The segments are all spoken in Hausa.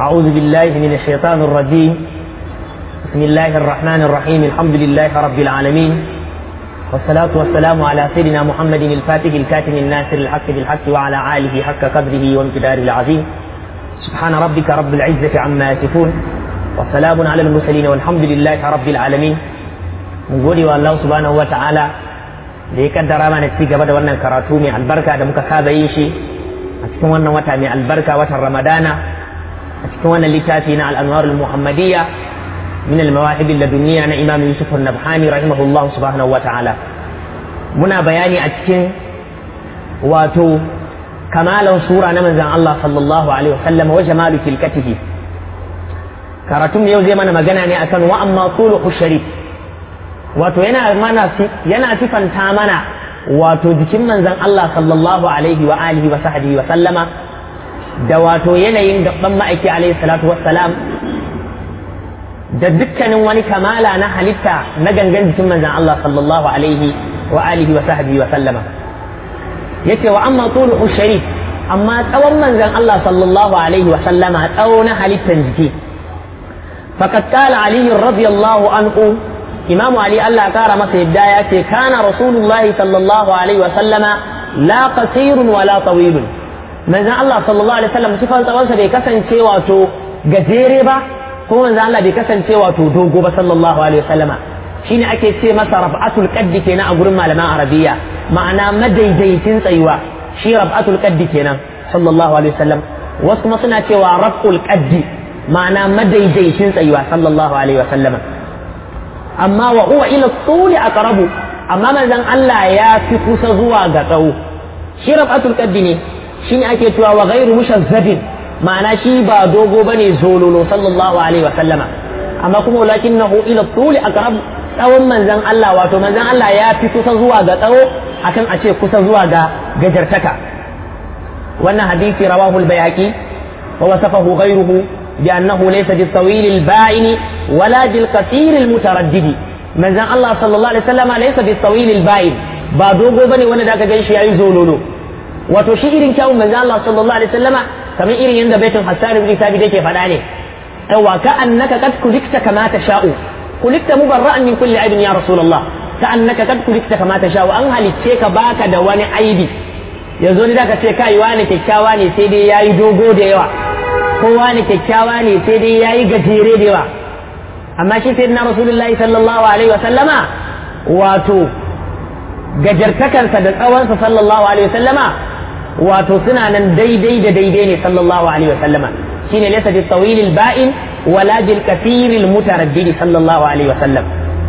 أعوذ بالله من الشيطان الرجيم بسم الله الرحمن الرحيم الحمد لله رب العالمين والصلاة والسلام على سيدنا محمد الفاتح الكاتم الناصر الحق بالحق وعلى آله حق قدره وامتداره العظيم سبحان ربك رب العزة عما يصفون وسلام على المرسلين والحمد لله رب العالمين نقول الله سبحانه وتعالى da ya kaddara mana ci gaba da wannan karatu mai albarka da muka saba yin shi a cikin wannan wata mai albarka watan ramadana a cikin wannan littafi na al'anwar muhammadiyya min al-mawahib ladunniya na imam yusuf an-nabhani rahimahullah subhanahu wa ta'ala muna bayani a cikin wato kamalan sura na manzon Allah sallallahu alaihi wasallam wa jamalu tilkatihi karatun yau zai mana magana ne akan wa amma suluhu sharif wato yana mana yana sifanta mana wato jikin manzon Allah sallallahu alaihi wa alihi wa sahbihi wa sallama da wato yanayin gaban ma'aiki alaihi salatu wassalam da dukkanin wani kamala na halitta na gangan jikin manzon Allah sallallahu alaihi wa alihi wa sahbihi wa sallama yace wa amma tuluhu sharif amma tsawon manzon Allah sallallahu alaihi wa sallama tsawo na halittan jiki faqad qala ali radiyallahu anhu imamu ali Allah kara masa yadda ya ce kana rasulullahi sallallahu alaihi wa sallama la qasirun wa la tawilun manzon Allah sallallahu alaihi wasallam sifan tsawonsa bai kasance wato gajere ba ko manzon Allah bai kasance wato dogo ba sallallahu alaihi wasallama shine ake ce masa raf'atul qaddi kenan a gurin malaman arabiya ma'ana madaidaitin tsayuwa shi raf'atul qaddi kenan sallallahu alaihi wasallam wasu kuma suna cewa raf'ul qaddi ma'ana madaidaitin tsayuwa sallallahu alaihi wasallama amma wa huwa ila tuli aqrabu amma manzon Allah ya fi kusa zuwa ga tsawo shi rafatul qaddi ne shine ake cewa wa ghairu mushazzabin ma'ana shi ba dogo bane zololo sallallahu alaihi wa sallama amma kuma walakinahu ila tuli aqrabu tsawon manzon Allah wato manzon Allah ya fi kusa zuwa ga tsawo akan a ce kusa zuwa ga gajartaka wannan hadisi rawahu al-bayhaqi wa wasafahu ghayruhu بأنه ليس بالطويل البائن ولا بالقصير المتردد من زن الله صلى الله عليه وسلم ليس بالطويل البائن ba dogo bane wanda da ka gan shi yayi zololo wato shi irin kyawun manzo Allah sallallahu alaihi wasallama kamar irin yanda baitul Hassan ibn Thabit yake faɗa ne yawa ka annaka kad kulikta kama sha'u kulikta mubarra'an min kulli aibin ya rasulullah ka annaka kad kulikta kama sha'u an halicce ka baka da wani aibi yanzu ni da ka ce kai wani kyakkyawa ne sai dai yayi dogo da yawa kowa ne kyakkyawa ne sai dai ya yi gajere da yawa amma shi sai na rasulullahi sallallahu alaihi wa sallama wato gajartakansa da tsawonsa sallallahu alaihi wa sallama wato suna nan daidai da daidai ne sallallahu alaihi wa sallama shine laysa bi tawil al ba'in wala bil kathir al mutaraddid sallallahu alaihi wa sallam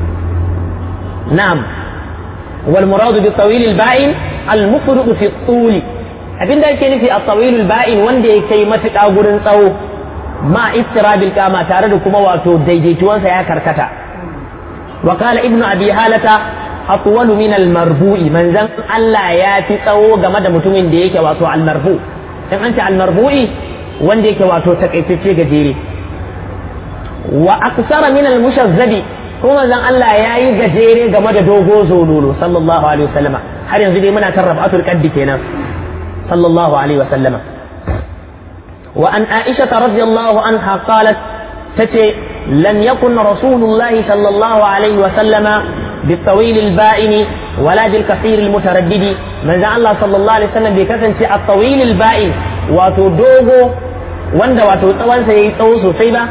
na'am wal murad bi tawil al ba'in al mufrid fi al abin da yake nufi a tsawilul ba'in wanda ya kai matuƙa gurin tsawo ma istirabil kama tare da kuma wato daidaituwansa ya karkata wa qala ibnu abi halata atwalu min al marbu'i manzan Allah ya fi tsawo game da mutumin da yake wato al marbu in an ce al marbu'i wanda yake wato takaitacce gajere wa aksara min al mushazzabi kuma manzan Allah ya yi gajere game da dogo zololo sallallahu alaihi wasallama har yanzu dai muna kan rabatul qaddi kenan صلى الله عليه وسلم وأن عائشة رضي الله عنها قالت تتي لم يكن رسول الله صلى الله عليه وسلم بالطويل البائن ولا بالكثير المتردد من ذا الله صلى الله عليه وسلم بكثن الطويل البائن وتدوغو وند وتطوان سيطوس سيبا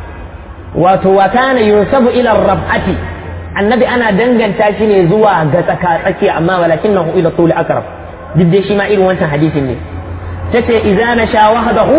وكان ينسب إلى الربعة النبي أنا دنجن تاشيني زوا غتكا أما ولكنه إلى الطول أقرب duk dai shi ma irin wancan hadisin ne tace idza nasha wahdahu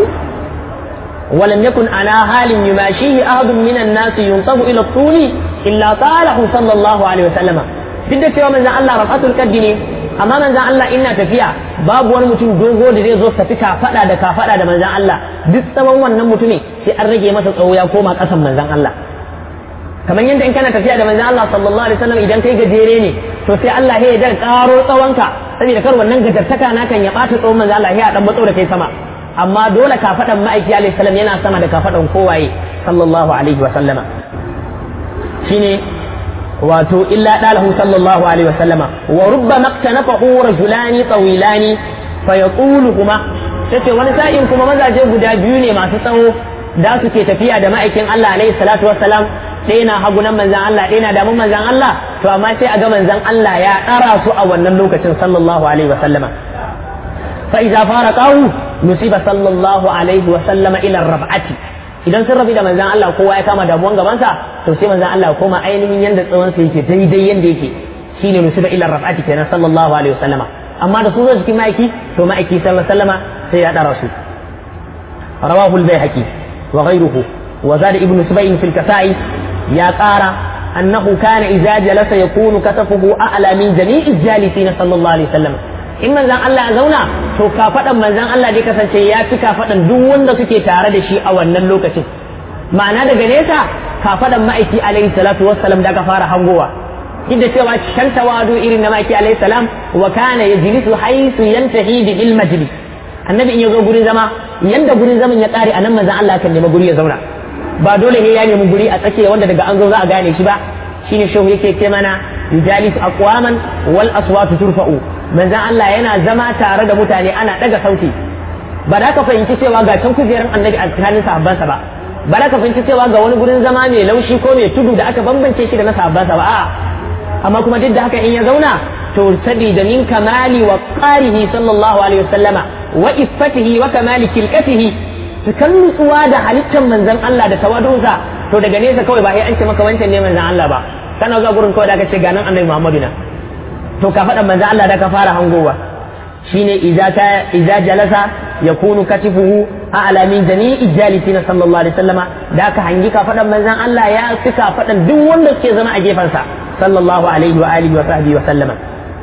wa lam yakun ala halin yumashihi ahadun min an-nas yunsabu ila tuli illa talahu sallallahu alaihi wasallam duk da cewa manzon Allah rafatul qaddi ne amma manzon Allah ina tafiya babu wani mutum dogo da zai zo tafi ka fada da ka fada da manzon Allah duk tsawon wannan mutumin sai an rage masa tsawo ya koma kasan manzon Allah kamar yadda in kana tafiya da manzon Allah sallallahu alaihi wasallam idan kai gajere ne to sai Allah ya dan karo tsawonka saboda kar wannan gajartaka na kan ya bata tsawon manzon Allah ya dan matso da kai sama amma dole ka fadan ma'aiki alaihi salam yana sama da ka fadan kowaye sallallahu alaihi wasallama shine wato illa dalahu sallallahu alaihi wasallama wa rubbama iktanafahu rajulani tawilani fa yaquluhuma tace wani sa'in kuma mazaje guda biyu ne masu tsawo da su ke tafiya da ma'aikin Allah alaihi salatu wassalam ɗaya na hagunan manzan Allah ɗaya na damun manzan Allah to amma sai a ga manzan Allah ya ɗara su a wannan lokacin sallallahu alaihi wa sallama fa iza faraqahu nusiba sallallahu alaihi wa sallama ila rab'ati idan sun rabi da manzan Allah kowa ya kama damuwan gabansa to sai manzan Allah koma ainihin yanda tsawon sa yake daidai yanda yake shine nusiba ila rab'ati kenan sallallahu alaihi wa sallama amma da su zo cikin ma'aiki to ma'aiki sallallahu alaihi wa sallama sai ya ɗara su rawahu al-baihaqi wa ghayruhu وزاد ابن سبيل في الكسائي يا قارا أنه كان إذا جلس يكون كتفه أعلى من جميع الجالسين صلى الله عليه وسلم in manzan Allah ya zauna to kafaɗan manzan Allah dai kasance ya fi kafaɗan duk wanda suke tare da shi a wannan lokacin ma'ana daga nesa kafaɗan ma'aiki alaihi salatu wassalam da aka fara hangowa duk da cewa can tawadu irin na ma'aiki alaihi salam wa kana yajlisu haythu yantahi bil majlis annabi in ya zo gurin zama yanda gurin zaman ya ƙare a nan manzan Allah kan nemi guri ya zauna ba dole ne ya nemi guri a tsakiya wanda daga an zo za a gane shi ba shine shehu yake ce mana yujalis aqwaman wal aswatu turfa'u manzon Allah yana zama tare da mutane ana daga sauti ba da ka fahimci cewa ga can kujerar annabi a tsakanin sahabbansa ba ba da ka fahimci cewa ga wani gurin zama mai laushi ko mai tudu da aka bambance shi da na sahabbansa ba a'a amma kuma duk da haka in ya zauna to sabida min kamali wa qarihi sallallahu alaihi wasallama wa iffatihi wa kamali kilkatihi cikan nutsuwa da halittar manzan Allah da tawadunsa to daga nesa kawai ba sai an ce maka wancan ne manzan Allah ba kana zuwa gurin kawai da aka ce ga nan annabi Muhammadu na to ka faɗa manzan Allah da ka fara hangowa shine idza ta idza jalasa yakunu katifuhu a'la min jami'i jalisina sallallahu alaihi wasallama da ka hangi ka faɗan manzan Allah ya fi ka faɗan duk wanda suke zama a gefansa sallallahu alaihi wa alihi wa sahbihi wa sallama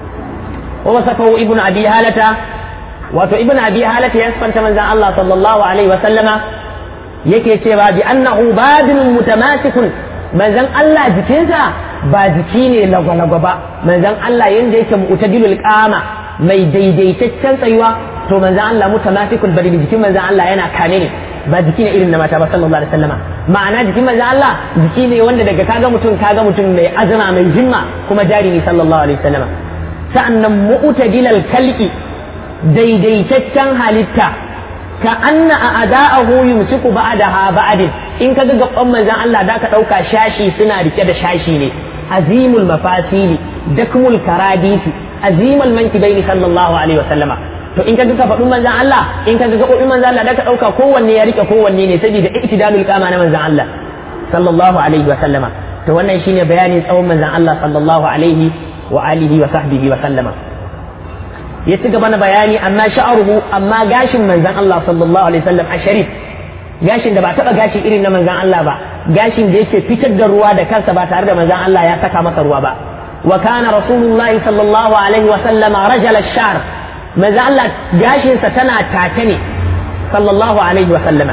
wa wasafahu ibnu abi halata wato ibn abi halata ya sifanta manzan Allah sallallahu alaihi wa sallama yake cewa bi annahu badin mutamasikun manzan Allah jikinsa ba jiki ne lagwalagwa ba manzan Allah yanda yake mu'tadilul qama mai daidaitaccen tsayuwa to manzan Allah mutamasikun bari jikin manzan Allah yana kane ne ba jiki ne irin na mata ba sallallahu alaihi wasallama ma'ana jikin manzan Allah jiki ne wanda daga kaga mutum kaga mutum mai azama mai himma kuma jari ne sallallahu alaihi wasallama sa'annan mu'tadilal kalqi daidaitaccen halitta ka anna a ada'ahu yumsiku ba'daha ba'din in ka ga gaban manzon Allah da ka dauka shashi suna rike da shashi ne azimul mafasili dakmul karadisi azimul mankibaini sallallahu alaihi wasallama to in ka ga faɗin manzon Allah in ka ga gabobin manzon Allah da ka dauka kowanne ya rike kowanne ne saboda iktidalul qama na manzon Allah sallallahu alaihi wasallama to wannan shine bayanin tsawon manzon Allah sallallahu alaihi wa alihi wa sahbihi wa sallama ya ci gaba na bayani amma sha'aruhu amma gashin manzan Allah sallallahu alaihi wasallam a sharif gashin da ba taba gashi irin na manzan Allah ba gashin da yake fitar da ruwa da kansa ba tare da manzan Allah ya saka masa ruwa ba wa kana rasulullahi sallallahu alaihi wasallam rajal ash-sha'r manzan Allah gashin sa tana take ne sallallahu alaihi wasallama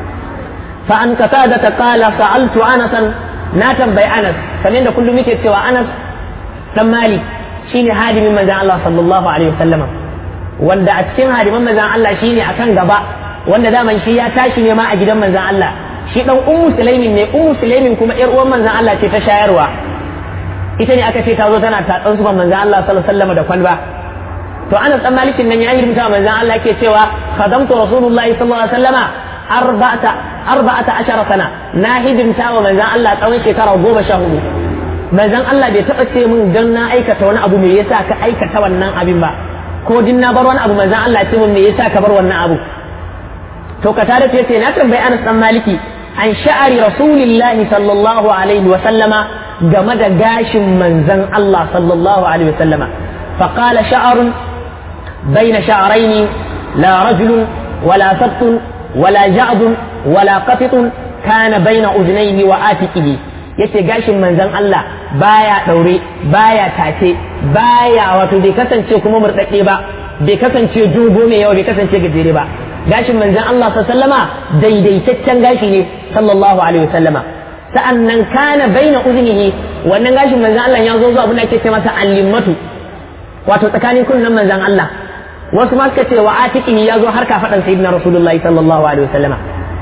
fa an qatada ta qala sa'altu anas na tambayi anas kamar da kullum yake cewa anas dan malik shine hadimin manzan Allah sallallahu alaihi wasallama wanda a cikin hadiman manzan Allah shine akan gaba wanda daman shi ya tashi ne ma a gidan manzan Allah shi dan ummu sulaimin ne ummu sulaimin kuma yar uwan manzan Allah ce ta shayarwa ita ne aka ce ta zo tana tatsan su manzan Allah sallallahu alaihi wasallama da kwalba to Anas dan Malikin nan ya yi manzan Allah ke cewa khadamtu rasulullahi sallallahu alaihi wasallama arba'ata arba'ata ashara sana na hidimta wa manzan Allah tsawon shekara goma sha hudu manzon Allah bai taɓa ce min don na aikata wani abu me yasa ka aikata wannan abin ba ko din na bar wani abu manzon Allah ce min me yasa ka bar wannan abu to ka tare ce na tambayi Anas dan Maliki an sha'ari rasulillahi sallallahu alaihi wa sallama game da gashin manzon Allah sallallahu alaihi wa sallama fa qala sha'arun bayna sha'rayn la rajulun wala sabtun wala ja'dun wala qatitun kana bayna udnayhi wa atiqihi yace gashin manzon Allah baya daure baya tace baya wato bai kasance kuma murɗaɗɗe ba bai kasance dogo mai yawa bai kasance gajere ba gashin manzon Allah sallama daidaitaccen gashi ne sallallahu alaihi wasallama sa'annan kana baina uznihi wannan gashin manzon Allah ya zo zuwa abin da ake ce masa allimatu wato tsakanin kunnen manzon Allah wasu ma suka ce wa atiqihi ya zo har kafadan sayyidina rasulullahi sallallahu alaihi wasallama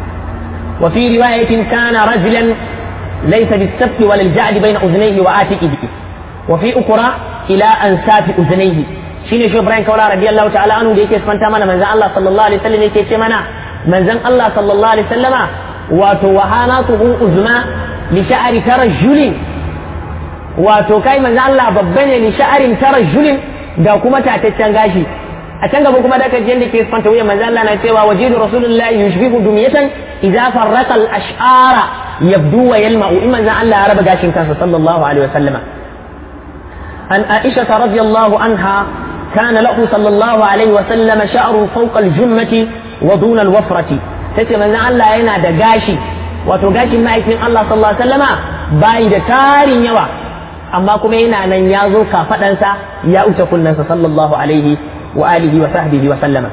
wa fi riwayatin kana rajulan ليس بالسبت ولا الجعد بين أذنيه وآتئه وفي أخرى إلى أنساف أذنيه shine shi Ibrahim Kaula radiyallahu ta'ala anhu da yake sifanta mana manzon Allah sallallahu alaihi wasallam yake ce mana manzon Allah sallallahu alaihi wasallama wato wahanatuhu uzma li sha'ri tarajjulin wato kai manzo Allah babba ne li sha'rin tarajjulin ga kuma tataccen gashi a can gaba kuma da ka da ke fanta wuyan manzo Allah na cewa wajidu rasulullahi yushbihu dumyatan idza farraqa al-ash'ara yabdu wa yalma'u in manzo Allah ya raba gashin kansa sallallahu alaihi wasallama an Aisha radiyallahu anha كان له صلى الله عليه وسلم شعر فوق الجمة ودون الوفرة تتي من الله ينا دا غاشي wato gashin ma'aikin Allah sallallahu alaihi wasallama bai da tarin yawa amma kuma yana nan ya zo kafadansa ya wuce kunnansa sallallahu alaihi wa alihi wa sahbihi wa sallama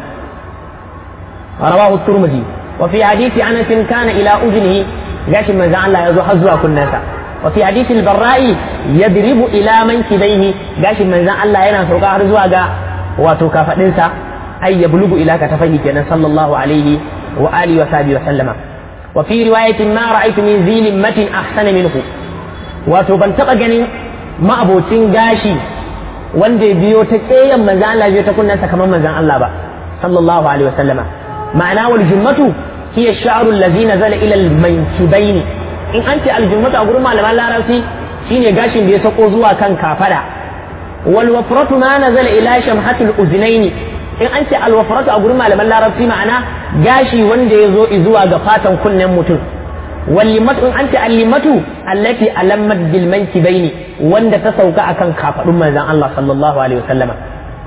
rawahu turmuzi wa fi hadisi anas kana ila udnihi gashin manzon Allah ya zo har zuwa kunnansa wa fi hadisi al-barra'i yadribu ila mankibaihi gashin manzon Allah yana sauka har zuwa ga wato kafadinsa ay yablugu ila katafihi kenan sallallahu alaihi wa alihi wa sahbihi wa sallama wa fi riwayatin ma ra'aytu min zilin matin ahsana minhu wato ban taba ganin ma'abocin gashi wanda ya biyo ta keyan manzon Allah biyo ta kunnansa kamar manzon Allah ba sallallahu alaihi wa sallama ma'ana wal jummatu hiya ash-sha'ru allazi nazala ila al-mankibaini in an ce al-jummatu a gurin malaman larabci shine gashin da ya sako zuwa kan kafada wal wafratu ma nazala ila shamhatul uznaini in an ce al wafratu a gurin malaman larabci ma'ana gashi wanda ya zo zuwa ga fatan kunnen mutum wal limatu in an ce al limatu allati alammat bil mankibaini wanda ta sauka akan kafadun manzon Allah sallallahu alaihi wasallama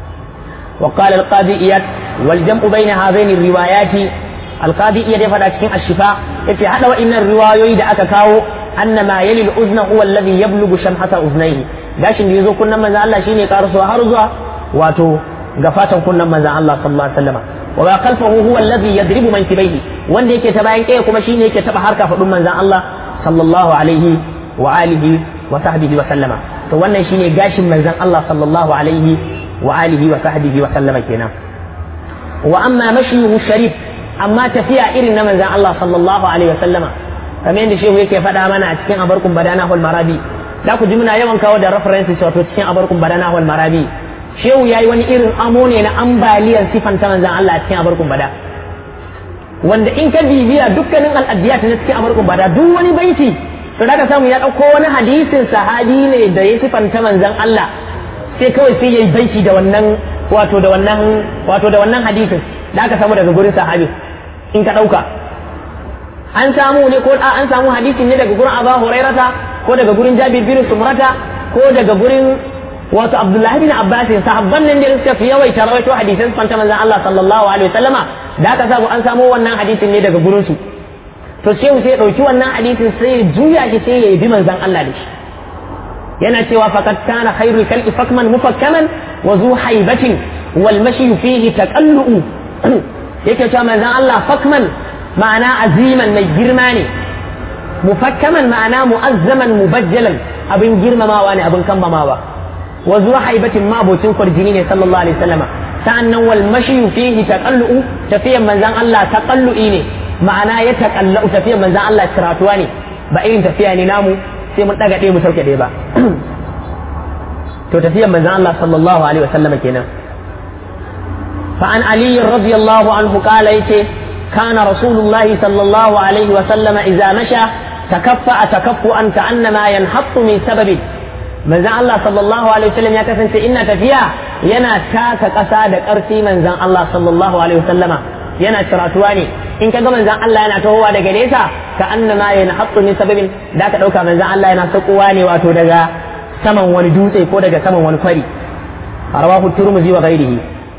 وقال القاضي إياد والجمع بين هذين الروايات القاضي إياد يفعل cikin الشفاء yace hada wa'innan riwayoyi da aka kawo anna ma yali al-uzna huwa alladhi yablughu shamhata uznayhi gashin da yazo kunnan manzon Allah shine karaso har zuwa wato ga fatan kunnan manzon Allah sallallahu alaihi wasallam wa ma khalfahu huwa alladhi yadribu mankibaihi wanda yake ta bayan kai kuma shine yake taba harka fadun manzon Allah sallallahu alaihi wa alihi wa sahbihi wa sallama to wannan shine gashin manzon Allah sallallahu alaihi wa alihi wa sahbihi wa sallama kenan wa amma mashyuhu sharif amma tafiya irin na manzon Allah sallallahu alaihi wa sallama kamar yadda shehu yake faɗa mana a cikin abarkun badana wal marabi da ku ji muna yawan kawo da references wato cikin abarkun badana wal marabi shehu yayi wani irin amo ne na ambaliyar sifan ta manzon Allah a cikin abarkun bada wanda in ka bibiya dukkanin al'adiyat na cikin abarkun bada duk wani baiti to da ka samu ya ɗauko wani hadisin sahabi ne da ya sifanta manzon Allah sai kawai sai yayi baiti da wannan wato da wannan wato da wannan hadisin da aka samu daga gurin sahabi in ka ɗauka an samu ne ko an samu hadisin ne daga gurin Abu Hurairata ko daga gurin Jabir bin Sumrata ko daga gurin wato Abdullahi bin Abbas sahabban nan da suka fi yawaita rawaito hadisan fanta manzon Allah sallallahu alaihi wasallama da aka samu an samu wannan hadisin ne daga gurin su to sai sai ya dauki wannan hadisin sai ya juya shi sai ya bi manzon Allah da shi yana cewa faqad kana khairul khalqi fakman mufakkaman wa zu haibatin wal mashi fihi taqallu yake cewa manzon Allah fakman ma'ana aziman mai girma ne mufakkaman ma'ana mu'azzaman mubajjalan abin girmamawa ne abin kambamawa wa zuwa haibatin mabocin kwarjini ne sallallahu alaihi wasallama sa'annan wal mashi fihi taqallu tafiyan manzon Allah taqallu'i ne ma'ana ya taqallu tafiyan manzon Allah kiratuwa ne ba irin tafiya ne namu sai mun daga ɗaya mu sauke ɗaya ba to tafiyan manzon Allah sallallahu alaihi wasallama kenan فعن علي رضي الله عنه قال يتي كان رسول الله صلى الله عليه وسلم إذا مشى تكفأ تكفؤا كأنما ينحط من سبب من زان الله صلى الله عليه وسلم يا كسن إن تفيا ينا تاك قصاد أرسي من زان الله صلى الله عليه وسلم ينا شراتواني إن كان من زان الله ينا تهوى دقليسا كأنما ينحط من سبب ذاك دوكا من زان الله ينا سقواني واتو دقا سمن وندوسي كو دقا سمن ونفري رواه الترمذي وغيره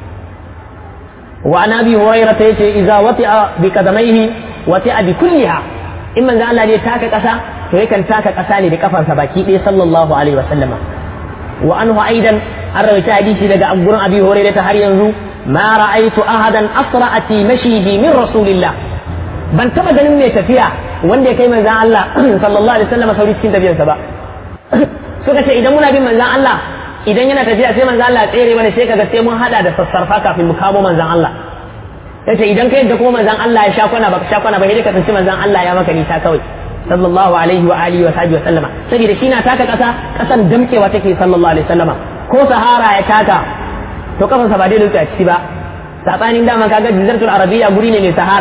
وعن ابي هريره يتي اذا وطئ بقدميه وطئ بكلها in manzo Allah ne taka kasa to yakan taka kasa ne da kafarsa baki ɗaya sallallahu alaihi wa sallama wa anhu aidan an rawaita hadisi daga gurin abi hurairah ta har yanzu ma ra'aytu ahadan asra'a fi mashihi min rasulillah ban taba ganin mai tafiya wanda ya kai manzo Allah sallallahu alaihi wa sallama sauri cikin tafiyarsa ba suka ce idan muna bin manzo Allah idan yana tafiya sai manzo Allah tsere mana sai kaga sai mun hada da sassarfa kafin mu kamo manzon Allah yace idan kai da kuma manzon Allah ya sha kwana baka sha kwana ba sai ka tsinci manzon Allah ya maka nisa kawai sallallahu alaihi wa alihi wa sahbihi wa sallama saboda shi na taka kasa kasan damkewa take sallallahu alaihi wasallama ko sahara ya taka to kafansa ba dai dutse a ciki ba sabanin dama kaga jizartul arabiya guri ne mai sahara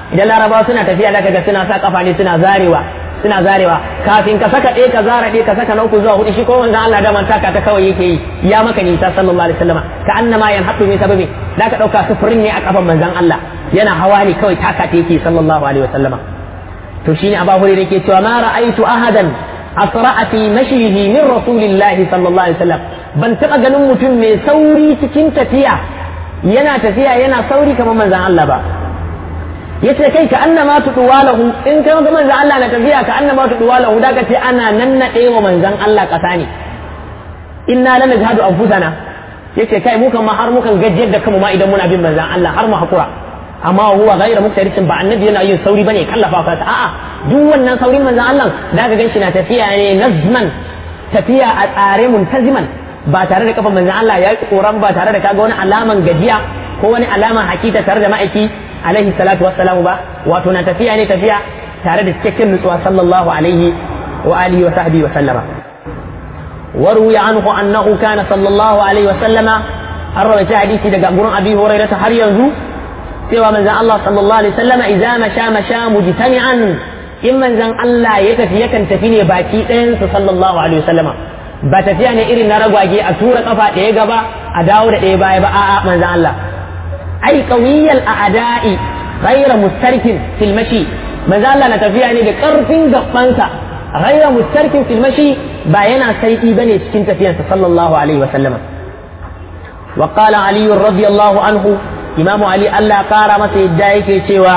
idan larabawa suna tafiya da kaga suna sa kafa ne suna zarewa suna zarewa kafin ka saka ɗaya ka zara ɗaya ka saka na uku zuwa hudu shi ko manzon Allah da man taka ta kawai yake yi ya maka nisa sallallahu alaihi wasallam ka annama yan haɗu min sababi da ka ɗauka sufurin ne a kafan manzon Allah yana hawa ne kawai taka ta yake sallallahu alaihi wasallam to shine Abu Hurairah yake cewa ma ra'aitu ahadan asra'a fi mashihi min rasulillahi sallallahu alaihi wasallam ban taɓa ganin mutum mai sauri cikin tafiya yana tafiya yana sauri kamar manzon Allah ba yace kai ka annama tuduwalahu in kai ga manzon Allah na tafiya ka annama tuduwalahu da kace ana nannade wa manzon Allah kasa ne inna la najhadu anfusana yace kai mu kan ma har mukan gajiyar da kanmu ma idan muna bin manzon Allah har mu hakura amma huwa ghayra muktarisin ba annabi yana yin sauri bane kallafa ka a'a duk wannan saurin manzon Allah da ka ganshi na tafiya ne nazman tafiya a tsare muntaziman ba tare da kafa manzon Allah ya koran ba tare da kaga wani alaman gajiya ko wani alaman hakika tare da ma'aiki alaihi salatu wassalamu ba wato na tafiya ne tafiya tare da cikakken nutsuwa sallallahu alaihi wa alihi wa sahbihi wa sallama وروي عنه أنه كان صلى الله عليه وسلم الرواية حديثي دقا قرن أبي هريرة هر ينزو سوى من زن الله صلى الله عليه وسلم إذا مشى مشى مجتمعا إن من زن الله يتفي يكن تفيني باكي أنس صلى الله عليه وسلم ba tafiya ne irin na ragwage a tura kafa ɗaya gaba a dawo da ɗaya baya ba a'a manzan Allah ai qawiyyal a'da'i ghayra mustarkin fil mashi manzan Allah na tafiya ne da ƙarfin gabansa ghayra mustarkin fil mashi ba yana sai'i bane cikin tafiyarsa sallallahu alaihi wa sallam wa qala ali radiyallahu anhu imamu ali Allah ƙara masa yadda yake cewa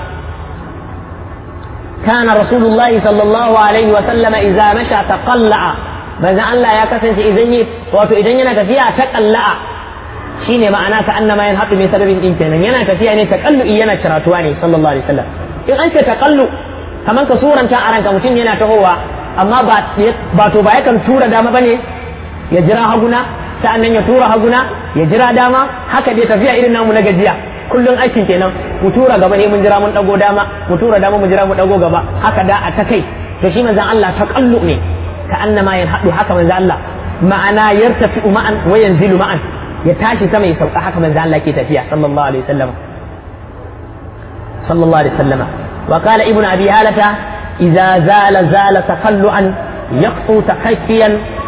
كان رسول الله صلى الله عليه وسلم إذا مشى تقلع manzon Allah ya kasance idan yi wato idan yana tafiya ta kalla'a shine ma'ana ka annama yan haɗu mai sababin din kenan yana tafiya ne takallu'i yana ciratuwa ne sallallahu alaihi wasallam in an ce takallu kaman ka suranta a ranka mutum yana tahowa amma ba ba to ba yakan tura dama bane ya jira haguna sa'annan ya tura haguna ya jira dama haka dai tafiya irin namu na gajiya kullum aikin kenan mu tura gaba ne mun jira mun dago dama mu tura dama mu jira mu dago gaba haka da a ta kai to shi manzon Allah takallu ne كأنما ينحط حكا من ذا الله معنا يرتفع معا وينزل معا يتاشي سما يسوق حكا من ذا الله كي تفيا صلى الله عليه وسلم صلى الله عليه وسلم وقال ابن أبي هالة إذا زال زال تقلعا يقطو تكفيا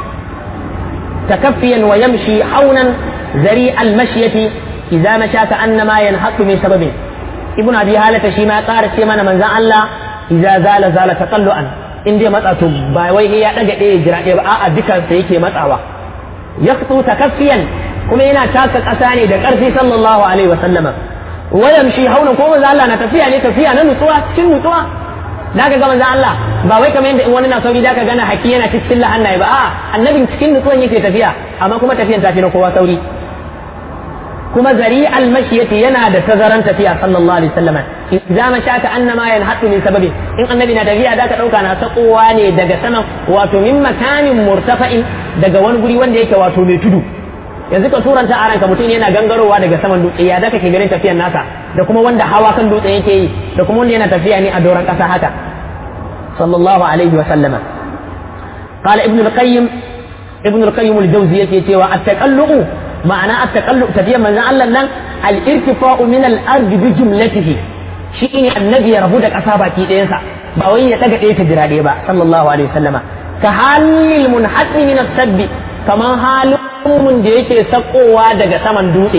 تكفيا ويمشي حونا ذريع المشية إذا مشى كأنما ينحط من سبب ابن أبي هالة شيما قال سيما من ذا الله إذا زال زال تقلعا in dai matsa to ba wai ya daga ɗaya jira ɗaya ba a'a dukansa yake matsawa ya fito takaffiyan kuma yana taka ƙasa ne da ƙarfi sallallahu alaihi wa sallama wayan shi haunan ko manzo Allah na tafiya ne tafiya na nutsuwa cikin nutsuwa da ka ga manzo Allah ba wai kamar yadda in wani na sauri da ka gana haki yana cikin lahannaye ba a'a annabin cikin nutsuwan yake tafiya amma kuma tafiyan tafi na kowa sauri kuma zari almashiyati yana da tazaran tafiya sallallahu alaihi wasallam idza mashaka annama yanhatu min sababi in annabi na tafiya da ka dauka na sakowa ne daga saman wato min makanin murtafa'in daga wani guri wanda yake wato mai tudu yanzu ka turanta a ranka mutum yana gangarowa daga saman dutse ya da kake ganin tafiyan nasa da kuma wanda hawa kan dutse yake yi da kuma wanda yana tafiya ne a doron kasa haka sallallahu alaihi wasallam قال ابن القيم ابن القيم الجوزي يتي التقلق معنى التقلق تفيا من الله نن الارتفاع من الارض بجملته shi ne annabi ya rabu da ƙasa baki ɗayansa ba wai ya ɗaga ɗaya ta jira ɗaya ba sallallahu alaihi wasallama ka halil munhasmi min sabbi kamar halin mun da yake sakowa daga saman dutse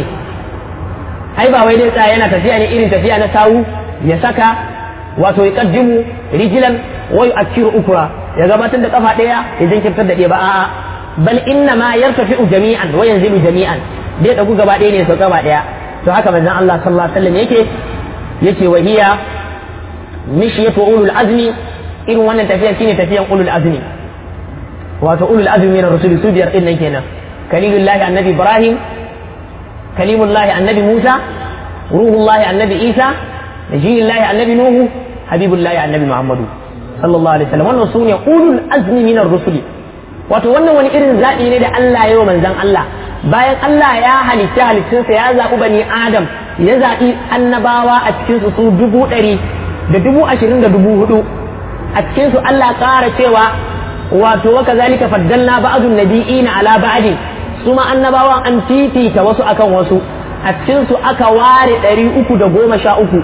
ai ba wai dai tsaya yana tafiya ne irin tafiya na sawu ya saka wato ya kaddimu rijilan wa yu'akkiru ukra ya gabatar da kafa ɗaya ya jinkirtar da ɗaya ba a'a bal inna ma yartafi'u jami'an wa yanzilu jami'an dai dagu gaba ɗaya ne sau gaba ɗaya to haka manzon Allah sallallahu alaihi wasallam yake yace wa hiya mishyatu ulul azmi irin wannan tafiya shine tafiyan ulul azmi wato ulul azmi min ar-rusul su biyar din nan kenan kalilullahi annabi ibrahim kalimullahi annabi musa ruhullahi annabi isa najiyillahi annabi nuhu habibullahi annabi muhammadu sallallahu alaihi wasallam wannan sune ulul azmi min ar-rusul wato wannan wani irin zaɓi ne da Allah ya yi wa manzon Allah bayan Allah ya halitta halittunsa ya zaɓi bani Adam ya zaɓi annabawa a cikinsu su dubu ɗari da dubu ashirin da dubu hudu a cikinsu Allah ƙara cewa wato wa kazalika faddalna ba'dun nabiyina ala ba'din su ma annabawan an fifita wasu akan wasu a cikinsu aka ware ɗari uku da goma sha uku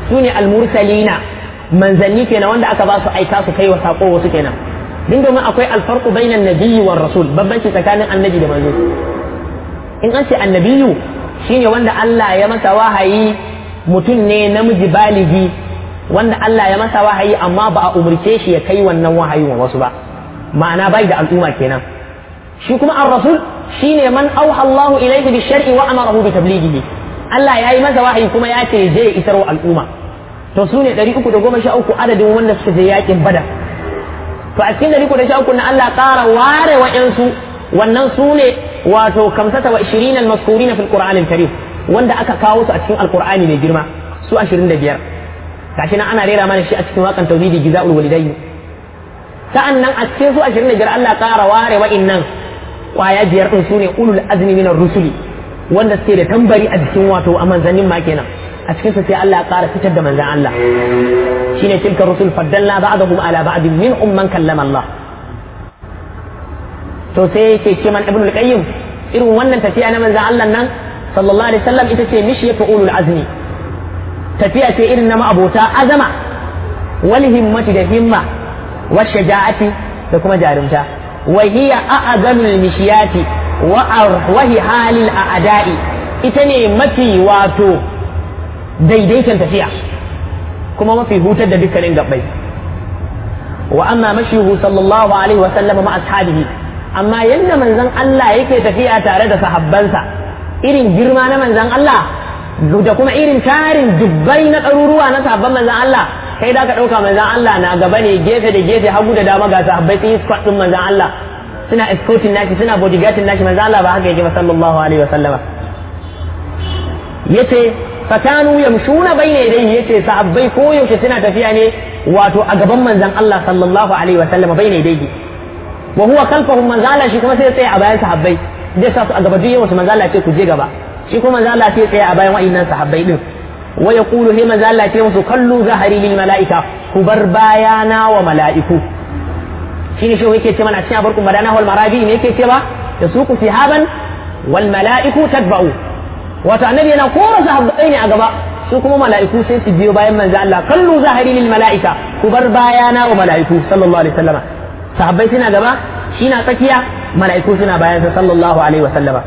su ne almursalina manzanni kenan wanda aka ba su aika su kai wa sako wasu kenan din domin akwai alfarqu bainan nabiyyi war rasul babbanci tsakanin annabi da manzo in an ce annabiyu shine wanda Allah ya masa wahayi mutum ne namiji baligi wanda Allah ya masa wahayi amma ba a umurce shi ya kai wannan wahayi wa wasu ba ma'ana bai da al'umma kenan shi kuma ar-rasul shine man auha Allah ilayhi bi shar'i wa amarahu bi tablighihi Allah ya yi masa wahayi kuma ya ce je isar wa al'umma to su ne 313 adadin wanda suka je yakin badar to a cikin 313 na Allah ƙara ware wa'yansu wannan su ne wato kamsata wa 20 al-maskurina fil qur'an al-karim wanda aka kawo su a cikin alqur'ani mai girma su 25 gashi nan ana rera mana shi a cikin wakan tauhidi gizaul walidaini sa'an nan a cikin su 25 Allah ƙara ware wa'innan kwaya biyar din su ne ulul azmi min rusuli wanda suke da tambari a jikin wato a manzannin ma kenan a cikin su sai Allah ya ƙara fitar da manzan Allah shine tilka rusul faddalna ba'dahum ala ba'd minhum man kallama Allah to sai yake ce man ibnul qayyim irin wannan tafiya na manzan Allah nan sallallahu alaihi wasallam ita ce mishiyatu ulul azmi tafiya ce irin na ma'abota azama wal himmati da himma wa shaja'ati da kuma jarumta wa hiya a'zamul mishiyati wa arwahi halil a'da'i ita ne mafi wato daidaitan tafiya kuma mafi hutar da dukkanin gabbai wa amma mashihu sallallahu alaihi wa sallama ma ashabihi amma yadda manzon Allah yake tafiya tare da sahabbansa irin girma na manzon Allah da kuma irin tarin dubbai na ɗaruruwa na sahabban manzon Allah kai da ka ɗauka manzon Allah na gaba ne gefe da gefe hagu da dama ga sahabbai sun yi squad ɗin manzon Allah suna escorting nashi suna bodyguarding nashi manzon Allah ba haka yake ba sallallahu alaihi wa sallama yace fakanu yamshuna bayna yadayhi yace sahabbai ko yaushe suna tafiya ne wato a gaban manzon Allah sallallahu alaihi wa sallama bayna yadayhi wa huwa khalfahum manzon Allah shi kuma sai tsaya a bayan sahabbai zai sa su a gaba duk yawan su manzon Allah ce ku je gaba shi kuma manzon Allah sai tsaya a bayan wa'annan sahabbai din wa yaqulu he manzon Allah ce musu kallu zahari lil malaika ku bar bayana wa mala'iku shine shi yake ce mana cikin abarkun madana wal marabi ne yake ce ba da su ku sihaban wal mala'iku tadba'u wato annabi yana kora sahabbai ne a gaba su kuma mala'iku sai su biyo bayan manzo Allah kallu zahari lil mala'ika ku bar bayana wa mala'iku sallallahu alaihi wasallama sahabbai suna gaba shi na tsakiya mala'iku suna bayan sa sallallahu alaihi wasallama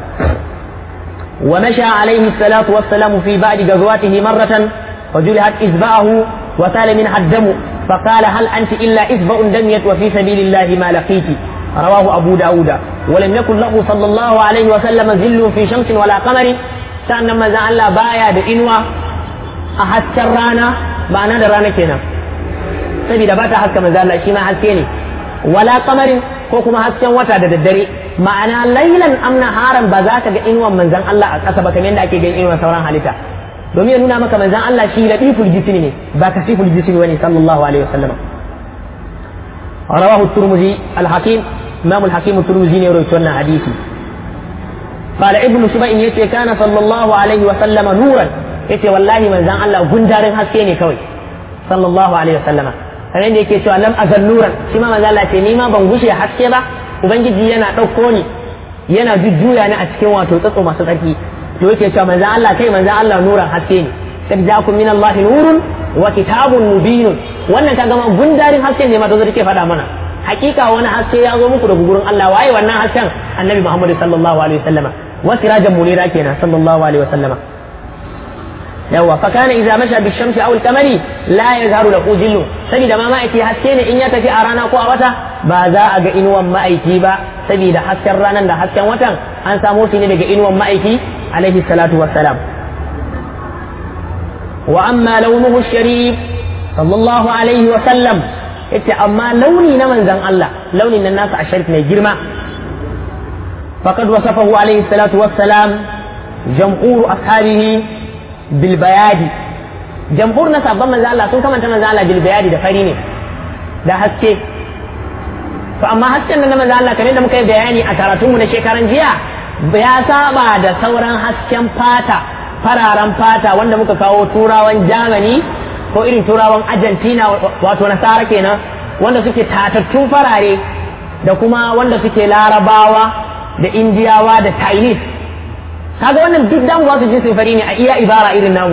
wa masha alaihi salatu wassalamu fi ba'di ghazwatihi marratan فجلحت إذبعه وسال منها الدم فقال هل أنت إلا إذبع دميت وفي سبيل الله ما لقيت رواه أبو داود ولم يكن له صلى الله عليه وسلم ذل في شمس ولا قمر sannan manzan Allah baya da inuwa a hasken rana ba na da rana kenan saboda ba ta haska manzan Allah shi ma haske ne wala kamarin ko kuma hasken wata da daddare ma'ana lailan amna haran ba za ka ga inuwan manzan Allah a ƙasa ba kamar yadda ake ganin inuwan sauran halitta domin ya nuna maka manzan Allah shi latiful jismi ne ba kasiful jismi bane sallallahu alaihi wasallam rawahu turmuzi al-hakim imam al-hakim turmuzi ne rawaito wannan hadisi قال ابن سبعين يتي كان صلى الله عليه وسلم نورا يتي والله من زان الله غندارين حسكي ne kawai صلى الله عليه وسلم kamar da yake cewa lam azal nuran shi ma manzo Allah ce ni ma ban gushe haske ba ubangiji yana ɗauko ni yana jujjuya ni a cikin wato tsatso masu tsarki to yake cewa manzo Allah kai manzo Allah nuran haske ne kad ja'akum min Allah nurun wa kitabun mubinun wannan kaga ma gundarin haske ne ma da zai faɗa mana hakika wani haske ya zo muku daga gurin Allah waye wannan hasken annabi Muhammad sallallahu alaihi wasallama وسراجا منيرا كنا صلى الله عليه وسلم يوا فكان اذا مشى بالشمس او القمر لا يظهر له ظل سبيدا ما مايتي حسين ان يتفي ارانا كو وتا ba za a ga inuwan ma'aiki ba saboda hasken ranar da hasken watan an samo shi ne daga inuwan ma'aiki alaihi salatu wassalam wa amma launuhu sharif sallallahu alaihi wa sallam yace amma launi na manzon Allah launin nan nasa a sharif mai girma فقد وصفه عليه الصلاة والسلام جمهور أصحابه بالبياد جمهور نسا بما زال سن كما تما زال بالبياد da fari ne da haske to amma hasken nan na manzo Allah kamar da muka yi bayani a karatunmu na shekaran jiya ya saba da sauran hasken fata fararen fata wanda muka kawo turawan Germany ko irin turawan Argentina wato nasara kenan wanda suke tatattun farare da kuma wanda suke larabawa da indiyawa da chinese kaga wannan duk damu ba su jinsin fari ne a iya ibara irin namu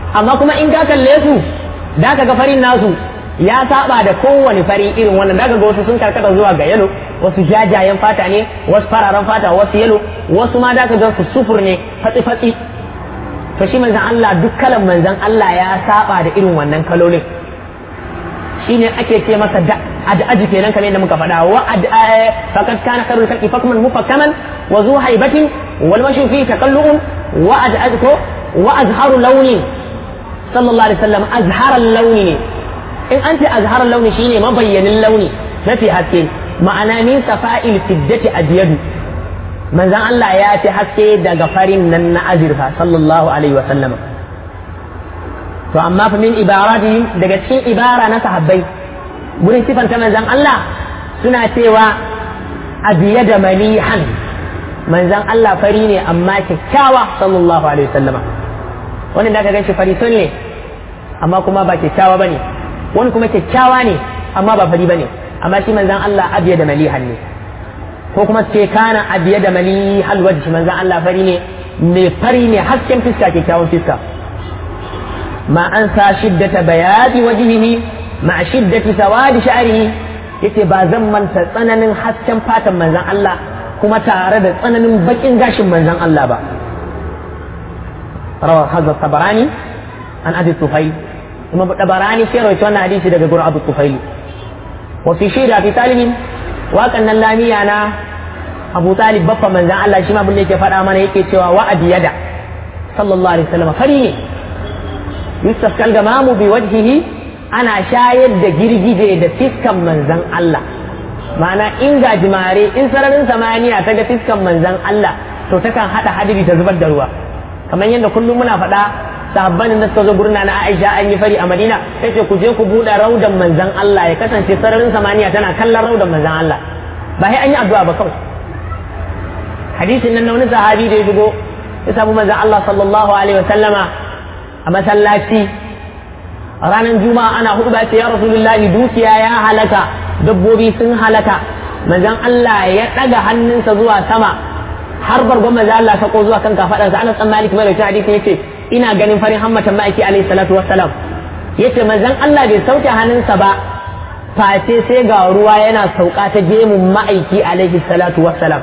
amma kuma in ka kalle su da ka ga farin nasu ya saba da kowane fari irin wannan daga ga wasu sun karkata zuwa ga yalo wasu jajayen fata ne wasu fararen fata wasu yalo wasu ma da ka ga su sufur ne fatsi fatsi to shi manzan Allah duk kalan manzan Allah ya saba da irin wannan kalolin shine ake ce masa da ad'aji kenan kamar yadda muka faɗa wa faqad kana kharul khalqi fakman mufakkaman wa zu haibatin wal mashu fi taqallum wa ad'aj ko wa azharu launi sallallahu alaihi wasallam azharal launi ne in an ce azharal launi shine mabayyanin launi mafi haske ma'ana min safa'il fiddati adyadu manzan Allah ya fi haske daga farin nan na azirfa sallallahu alaihi wasallam to amma fa min ibarati daga cikin ibara na sahabbai gurin sifanta manzan Allah suna cewa abiya da malihan manzan Allah fari ne amma kyakkyawa sallallahu alaihi wasallama wani da ka gan shi fari sun ne amma kuma ba kyakkyawa bane wani kuma kyakkyawa ne amma ba fari bane amma shi manzan Allah abiya da malihan ne ko kuma ce kana abiya da malihal wajhi manzan Allah fari ne mai fari ne hasken fiska kyakkyawan fiska ma an sa shiddata bayadi wajhihi ma shiddati sawadi sha'rihi yace ba zan manta tsananin hasken fatan manzan Allah kuma tare da tsananin bakin gashin manzan Allah ba rawa hadha tabarani an abi tufayl kuma tabarani sai rawaito wannan hadisi daga gurin abu tufayl wa fi shida fi talibin waƙan nan lamiya na abu talib baffa manzan Allah shi ma abin da yake faɗa mana yake cewa wa'adi yada sallallahu alaihi wasallam fari ne yusuf kalgamamu bi wajhihi ana shayar da girgije da fiskan manzan Allah ma'ana in gajimare in sararin samaniya ta ga fiskan manzan Allah to takan hada hadiri ta zubar da ruwa kamar yadda kullum muna faɗa sahabban da suka zo gurna na Aisha an yi fari a Madina sai ce ku je ku buɗe raudan manzan Allah ya kasance sararin samaniya tana kallon raudan manzan Allah ba sai an yi addu'a ba kawai hadisin nan na wani sahabi da ya shigo ya samu manzan Allah sallallahu alaihi wasallama a masallaci ranar juma'a ana hudu ba ce ya rasulullahi dukiya ya halaka dabbobi sun halaka manzan Allah ya ɗaga hannunsa zuwa sama har bargon manzan Allah sako zuwa kan kafaɗarsa ana tsammani kuma da hadisi yace ina ganin farin hammatan ma'aiki alaihi salatu wassalam yace manzon Allah bai sauke hannunsa ba face sai ga ruwa yana sauka ta gemun ma'aiki alaihi salatu wassalam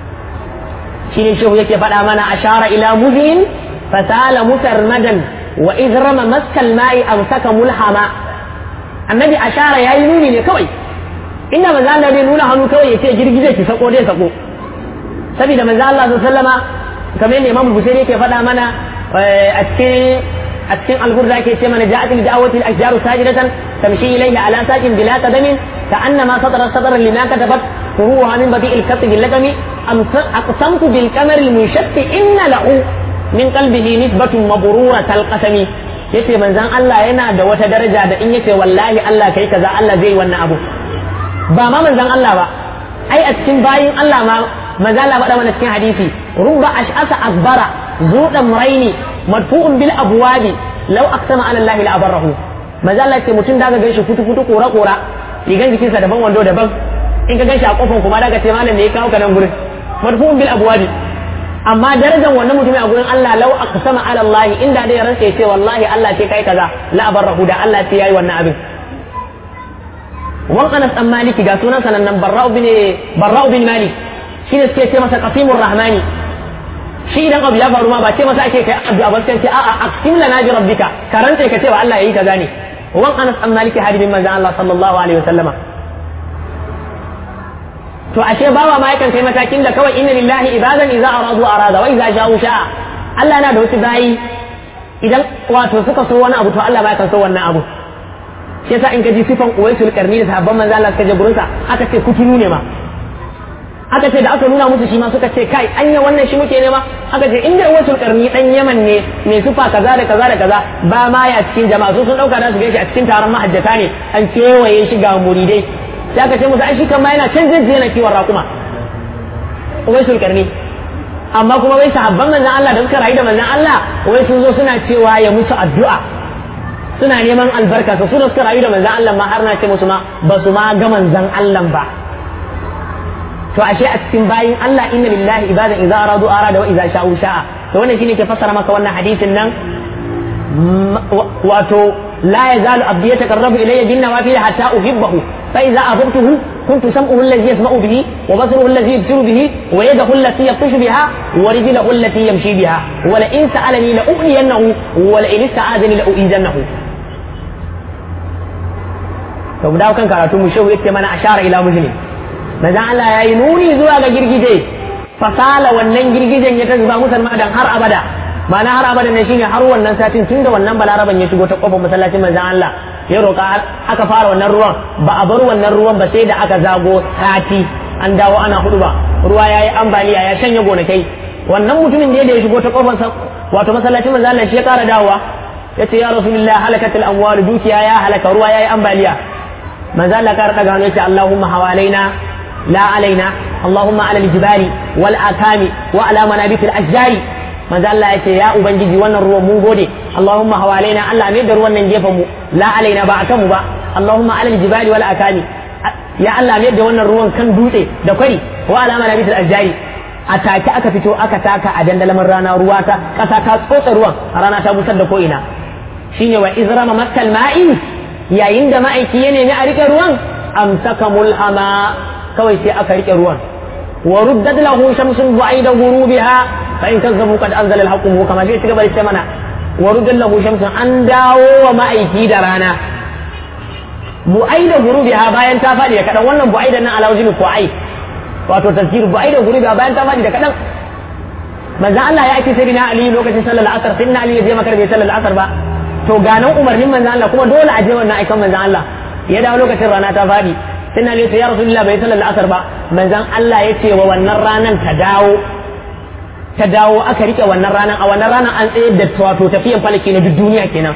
shine shehu yake faɗa mana ashara ila mudin fasala musarmadan wa idrama maskal ma'i amsaka mulhama annabi ashara yayi nuni ne kawai inda manzo Allah bai nuna hannu kawai yace girgije ki sako dai sako saboda manzo Allah sallallahu alaihi wasallama kamar yadda Imam Bukhari yake faɗa mana a cikin a cikin alburda ke ce mana ja'at li da'awati al-ashjar sajidatan tamshi ilayhi ala saqin bila qadamin ka'annama sadara sadran lima katabat furuha min badi al-katt bil lagami aqsamtu bil qamar al-munshatt inna lahu min qalbihi nisbatun mabrurat al-qasami yace manzon Allah yana da wata daraja da in yace wallahi Allah kai kaza Allah zai wannan abu ba ma manzon Allah ba ai a cikin bayin Allah ma manzon Allah faɗa mana cikin hadisi rubba ash'asa akbara zuɗan muraini madfu'un bil abwabi law aqsama ala allahi la abarrahu maza Allah ce mutum da ga ganshi futu futu kora kora rigan jikinsa daban wando daban in ka ganshi a kofan kuma da ka ce malam ne ya kawo ka nan gurin madfu'un bil abwabi amma darajar wannan mutumin a gurin Allah law aqsama ala allahi inda dai ransa ya ce wallahi Allah ce kai kaza la abarrahu da Allah ce yayi wannan abin wan Anas dan Maliki ga sunan sanan nan Barra'u bin Barra'u bin Malik shine suke ce masa Qasimur Rahmani shi idan abu ya faru ma ba ce masa ake kai addu'a ba sai ce a'a aqsim lana bi rabbika karanta ka ce wa Allah yayi kaza ne wan Anas an Maliki hadibin manzon Allah sallallahu alaihi wasallama to ashe bawa ma yakan kai matakin da kawai inna lillahi ibadan idza aradu arada wa idza ja'u sha'a Allah yana da wasu bayi idan wato suka so wani abu to Allah ba kan so wannan abu shi yasa in ka ji sifan uwaisul karni da sahabban manzo Allah suka je gurinsa aka ce kuturu ne ma aka ce da aka nuna musu shi ma suka ce kai anya wannan shi muke nema aka ce inda wasu karni dan yaman ne mai sufa kaza da kaza da kaza ba ma ya cikin jama'a su sun dauka da su gaishe a cikin taron mahajjata ne an kewaye shi ga muridai sai aka ce musu ai shi kan ma yana can zai yana kiwon raƙuma wasu karni amma kuma wai sahabban manzon Allah da suka rayu da manzon Allah wai sun zo suna cewa ya musu addu'a suna neman albarka su da suka rayu da manzon Allah ma har na ce musu ma ba su ma ga manzon Allah ba to ashe a cikin bayin Allah inna lillahi ibadan idza aradu arada wa idza sha'u sha'a to wannan shine ke fassara maka wannan hadisin nan wato la yazalu abdi yataqarrabu ilayya bin nawafil hatta uhibbahu fa idza ahbabtuhu kuntu sam'uhu alladhi yasma'u bihi wa basaruhu alladhi yubsiru bihi wa yadahu allati yabtashu biha wa rijluhu allati yamshi biha wa la in sa'alani la u'liyannahu wa la in ista'adani la u'izannahu to mu dawo kan karatu mu shehu yake mana ashara ila muslim manzo Allah yayi nuni zuwa ga girgije fasala wannan girgijen ya ta zuba musulma dan har abada ma'ana har abada ne shine har wannan satin tun da wannan balaraban ya shigo ta kofar masallacin manzon Allah ya roƙa aka fara wannan ruwan ba a bar wannan ruwan ba sai da aka zago sati an dawo ana hudu ba ruwa yayi ambaliya ya shanye gonakai wannan mutumin da ya shigo ta kofar wato masallacin manzon Allah shi ya kara dawowa yace ya rasulullah halakatul amwal dukiya ya halaka ruwa yayi ambaliya manzon Allah kara daga hannu yace Allahumma hawalaina la alaina Allahumma ala aljibali wal akami wa ala manabitil ashjari manzo Allah ya ce ya ubangiji wannan ruwan mun gode Allahumma hawalaina Allah mai da ruwan nan gefen mu la alaina ba akan mu ba Allahumma alal jibali wal akami ya Allah mai da wannan ruwan kan dutse da kwari wa alama nabitul ajjari a take aka fito aka taka a dandalamin rana ruwa ta kasa ta tsotsa ruwan a rana ta busar da ko ina shine wa izrama maskal ma'i yayin da ma'aiki ya nemi a rike ruwan amsaka mulhama kawai sai aka rike ruwan wa ruddat lahu shamsun bu'aida ghurubiha فإن كذبوا قد أنزل الحق كما في تقبل السمنة ورد له شمس أن داو ومأيكي درانا بؤيد غروبها باين تافادي كذا wannan bu'aidan nan ala wajin fu'ai wato tafsir bu'aidan غروبها bayan tafadi da kadan manzo Allah ya aiki sai Ali lokacin sallar asar sai Ali ya je makar bai sallar asar ba to ganan umarnin manzo Allah kuma dole a je wannan aikan manzo Allah ya dawo lokacin rana ta fadi sai Ali ya ce ya rasulullah bai sallar asar ba manzon Allah ya ce wa wannan ranan ta dawo ta dawo aka rike wannan ranar a wannan ranar an tsayar da wato tafiyan falaki na duk duniya kenan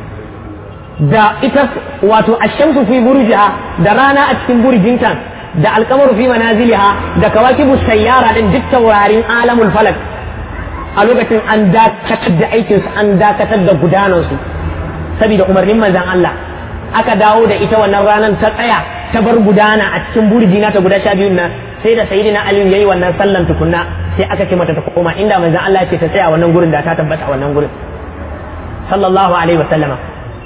da ita wato ashamsu fi burjiha da rana a cikin burjinta da alkamaru fi manaziliha da kawakibu sayyara din duk taurarin alamul falak a lokacin an dakatar da aikin su an dakatar da gudanar su saboda umarnin manzon Allah aka dawo da ita wannan ranar ta tsaya ta bar gudana a cikin burjina ta guda sha biyun nan sai da sayyidina Ali yayi wannan sallan tukunna sai aka ce mata ta koma inda manzon Allah ce ta tsaya wannan gurin da ta tabbata a wannan gurin sallallahu alaihi wa sallama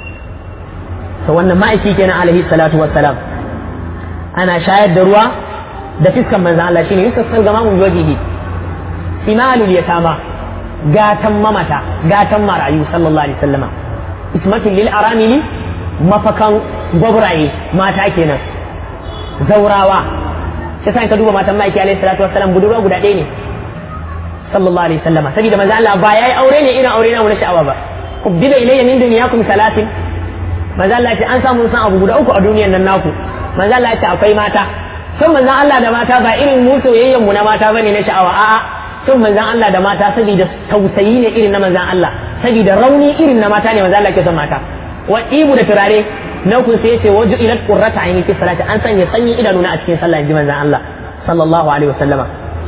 to wannan ma'aiki kenan alaihi salatu wassalam ana shayar da ruwa da fiskan manzon Allah shine yusassan gama mun wajihi simalul yatama gatan mamata gatan marayu sallallahu alaihi wasallama ismatul lil aramili mafakan gwabraye mata kenan zaurawa sai sai ka duba matan ma'aiki alaihi salatu wassalam budurwa guda ɗaya ne sallallahu alaihi wasallama saboda manzo Allah ba yayi aure ne irin aure na wani sha'awa ba kubbiba ilayya min dunyakum salatin manzo Allah ce an samu san abu guda uku a duniyar nan naku manzo Allah ce akwai mata sun manzo Allah da mata ba irin mu soyayyen mu na mata bane na sha'awa a'a sun manzo Allah da mata saboda tausayi ne irin na manzo Allah saboda rauni irin na mata ne manzo Allah ke son mata wa ibu da turare na ku sai ce waju ila qurrata ayni fi salati an sanya sanyi idanu na a cikin sallah inji manzo Allah sallallahu alaihi wasallama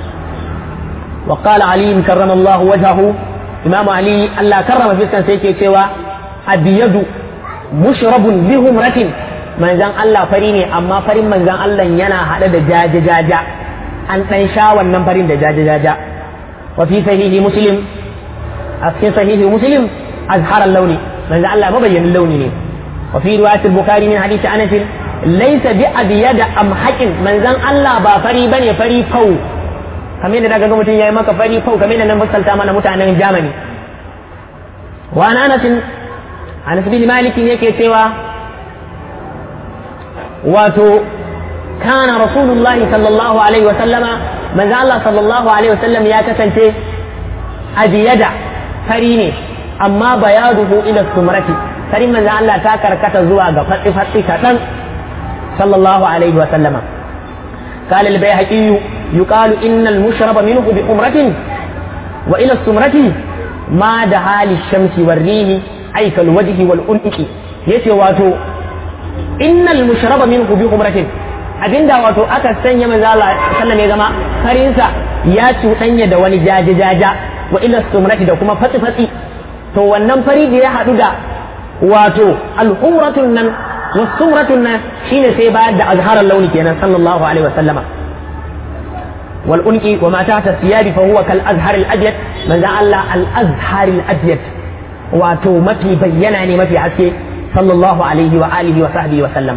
وقال علي كرم الله وجهه إمام علي الله كرم في كان سيكي سوى أبيض مشرب بهمرة من زان الله فريني أما فرين من زان الله ينا هذا دجاج جاجا أن تنشا ونن فرين دجاج جاجا وفي صحيح مسلم أسكن صحيح مسلم أزهر اللون من زان الله مبين اللون وفي رواية البخاري من حديث أنس ليس بأبيض أم حكم من زان الله با فري بني فري فو kamar yadda daga mutum ya yi maka fari fau kamar yadda nan misalta mana mutanen Germany wa an Anas Anas bin Malik yake cewa wato kana Rasulullahi sallallahu alaihi wa sallama manzo Allah sallallahu alaihi wa sallam ya kasance abiyada fari ne amma bayaduhu ila sumrati farin manzo Allah ta karkata zuwa ga fatsi fatsi kadan sallallahu alaihi wa sallama قال البيهقي يقال إن المشرب منه بحمرة وإلى السمرة ما دها للشمس والريح أي كالوجه والأنق يتي واتو إن المشرب منه بحمرة abinda wato aka sanya manzo Allah sallallahu ya zama farinsa ya cuɗanya da wani jaje jaja wa ila sumrati da kuma fatsi fatsi to wannan fari da ya haɗu da wato al-humratun nan والسمرة شين سيباد أزهار اللون كينا صلى الله عليه وسلم والأنقي وما تحت الثياب فهو كالأزهر الأبيض من ذا الله الأزهر الأبيض wato mafi bayyana ne mafi haske sallallahu alaihi wa alihi wa sahbihi wa sallama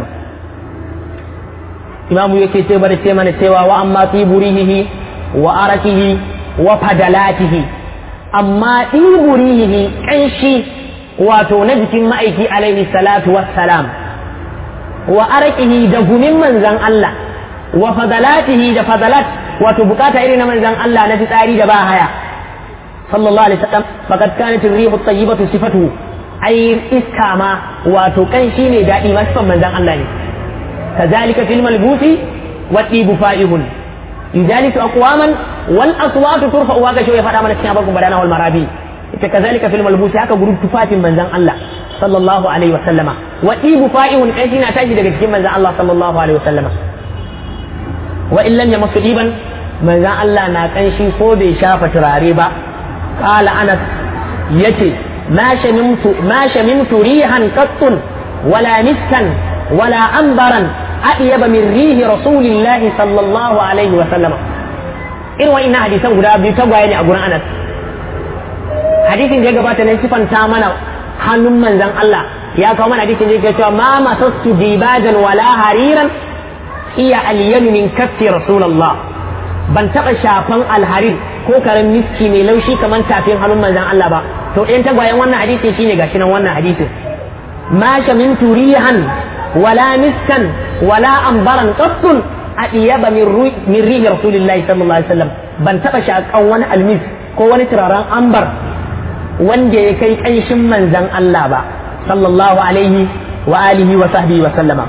imamu yake ce bada ce mana cewa wa amma fi burihihi wa arakihi wa fadalatihi amma fi burihihi kanshi wato na jikin ma'aiki alaihi salatu wassalam wa arakihi da gumin manzan Allah wa fadalatihi da fadalat wato bukata irin na manzan Allah na fitsari da ba haya sallallahu alaihi wasallam faqad kanat ar-rihu at-tayyibatu sifatuhu ai iska ma wato kanshi ne dadi ma sifan manzan Allah ne kazalika fil malbusi wa tibu fa'ihun yujalisu aqwaman wal aswatu turfa'u wa gashi ya fada mana cikin abakun badana wal marabi ita kazalika fil malbusi haka gurin tufatin manzan Allah sallallahu alaihi wasallama wa tibu fa'ihun kanshi na tashi daga cikin manzan Allah sallallahu alaihi wasallama wa in lam yamassu diban manzan Allah na kanshi ko bai shafa turare ba qala anas yace ma shamimtu ma shamimtu rihan qattun wala miskan wala ambaran adyaba min rihi rasulillahi sallallahu alaihi wa sallama irin wa'innan hadisan guda biyu tagwaye ne a gurin anas hadisin da ya gabata ne sifanta mana hannun manzan Allah ya kawo mana hadisin da yake cewa ma masastu dibajan wala hariran iya alyanu min kaffi rasulullah ban taba shafan alharir ko karen miski mai laushi kamar tafin hannun manzan Allah ba to ɗayan tagwayen wannan hadisin shine gashi nan wannan hadisin ma min turihan wala miskan wala ambaran qattun adiyaba min rihi rasulillahi sallallahu alaihi wasallam ban taba shakan wani almis ko wani turaren ambar wanda ya kai kanshin manzan Allah ba sallallahu alaihi wa alihi wa sahbihi wa sallama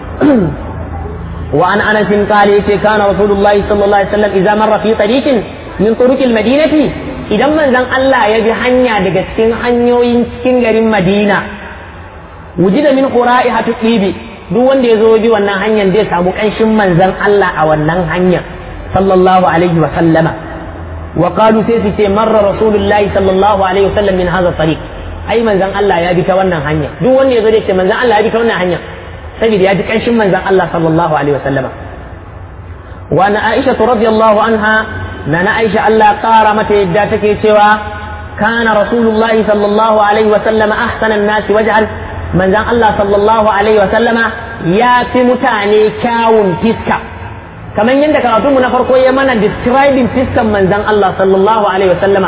وعن انس قال يتي كان رسول الله صلى الله عليه وسلم اذا مر في طريق من طرق المدينه idan manzon Allah ya bi hanya daga cikin hanyoyin cikin garin Madina wujida min qura'ihatu tibi duk wanda ya zo bi wannan hanyar zai samu kanshin manzon Allah a wannan hanyar sallallahu alaihi wa sallama wa qalu sai su ce marra rasulullahi sallallahu alaihi wa sallam min hadha tariq ai manzon Allah ya bi ta wannan hanya duk wanda ya zo zai ce manzon Allah ya bi ta wannan hanya saboda ya ji kanshin manzon Allah sallallahu alaihi wa sallama wa na Aisha radiyallahu anha na na Aisha Allah kara mata yadda take cewa kana rasulullahi sallallahu alaihi wa sallama ahsanan nasi wajhan manzan Allah sallallahu alaihi wa sallama ya fi mutane kyawun fiska kamar yadda karatunmu na farko ya mana describing fiskan manzan Allah sallallahu alaihi wa sallama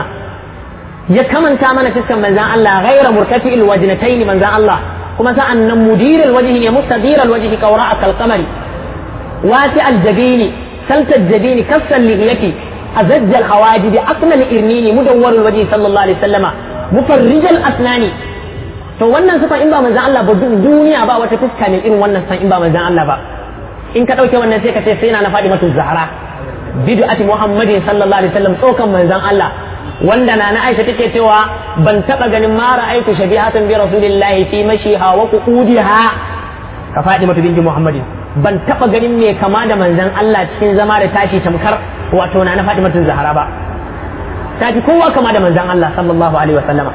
ya kamanta mana fiskan manzan Allah ghaira murtafi'il wajnatayn manzan Allah kuma sa'an nan mudiril wajhi ne mustadiral wajhi kawra akal qamari wasi al jabini salta jabini kassal lihiyati azajj al hawajid aqna al irnini mudawwar al wajhi sallallahu alaihi wa sallama mufarrij al asnani to wannan sifan in ba manzan Allah ba duniya ba wata fuska ne irin wannan san in ba manzan Allah ba in ka dauke wannan sai ka ce sai na na faɗi mata zahara bid'ati muhammadin sallallahu alaihi wasallam tsokan manzan Allah wanda na na Aisha take cewa ban taba ganin ma ra'aytu shabihatan bi rasulillahi fi mashiha wa qu'udiha ka faɗi mata binti muhammadin ban taba ganin me kama da manzan Allah cikin zama da tashi tamkar wato na na faɗi mata zahara ba ta fi kowa kama da manzan Allah sallallahu alaihi wasallama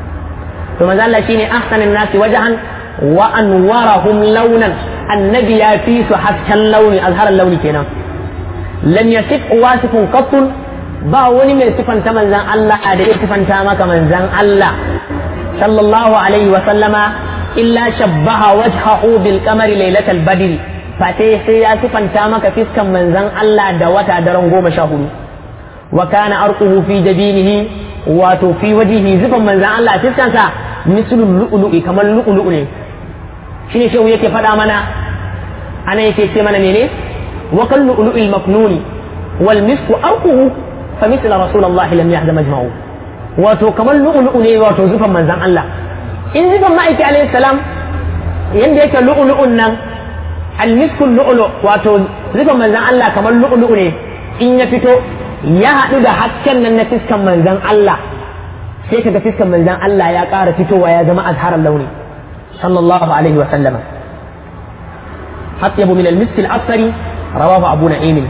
to manzo Allah shine ahsanin nasi wajahan wa anwarahum launan annabi ya fi su hasken launi azharan launi kenan lam yasif wasifun qattun ba wani mai sifanta manzan Allah da ya sifanta maka manzan Allah sallallahu alaihi wa sallama illa shabbaha wajhahu bil qamari lailatal badri fate sai ya sifanta maka fiskan manzan Allah da wata daren goma sha hudu wa kana arquhu fi jabinihi wato fi wajihi zufan manzan Allah a fiskansa mislul lu'lu'i kamar lu'lu'u ne shine shehu yake faɗa mana ana yake ce mana mene wa kal lu'lu'il maknuni wal misku arquhu fa misla rasulullahi lam yahza majma'u wato kamar lu'lu'u ne wato zufan manzan Allah in zufan ma'aiki alayhi salam yanda yake lu'lu'un nan al misku lu'lu wato zufan manzan Allah kamar lu'lu'u ne in ya fito ya haɗu da hasken nan na fiskan manzan Allah sai kaga fiskan manzan Allah ya ƙara fitowa ya zama azharar launi sallallahu alaihi wa sallama atyabu min al-misk al-asfari rawahu abu na'im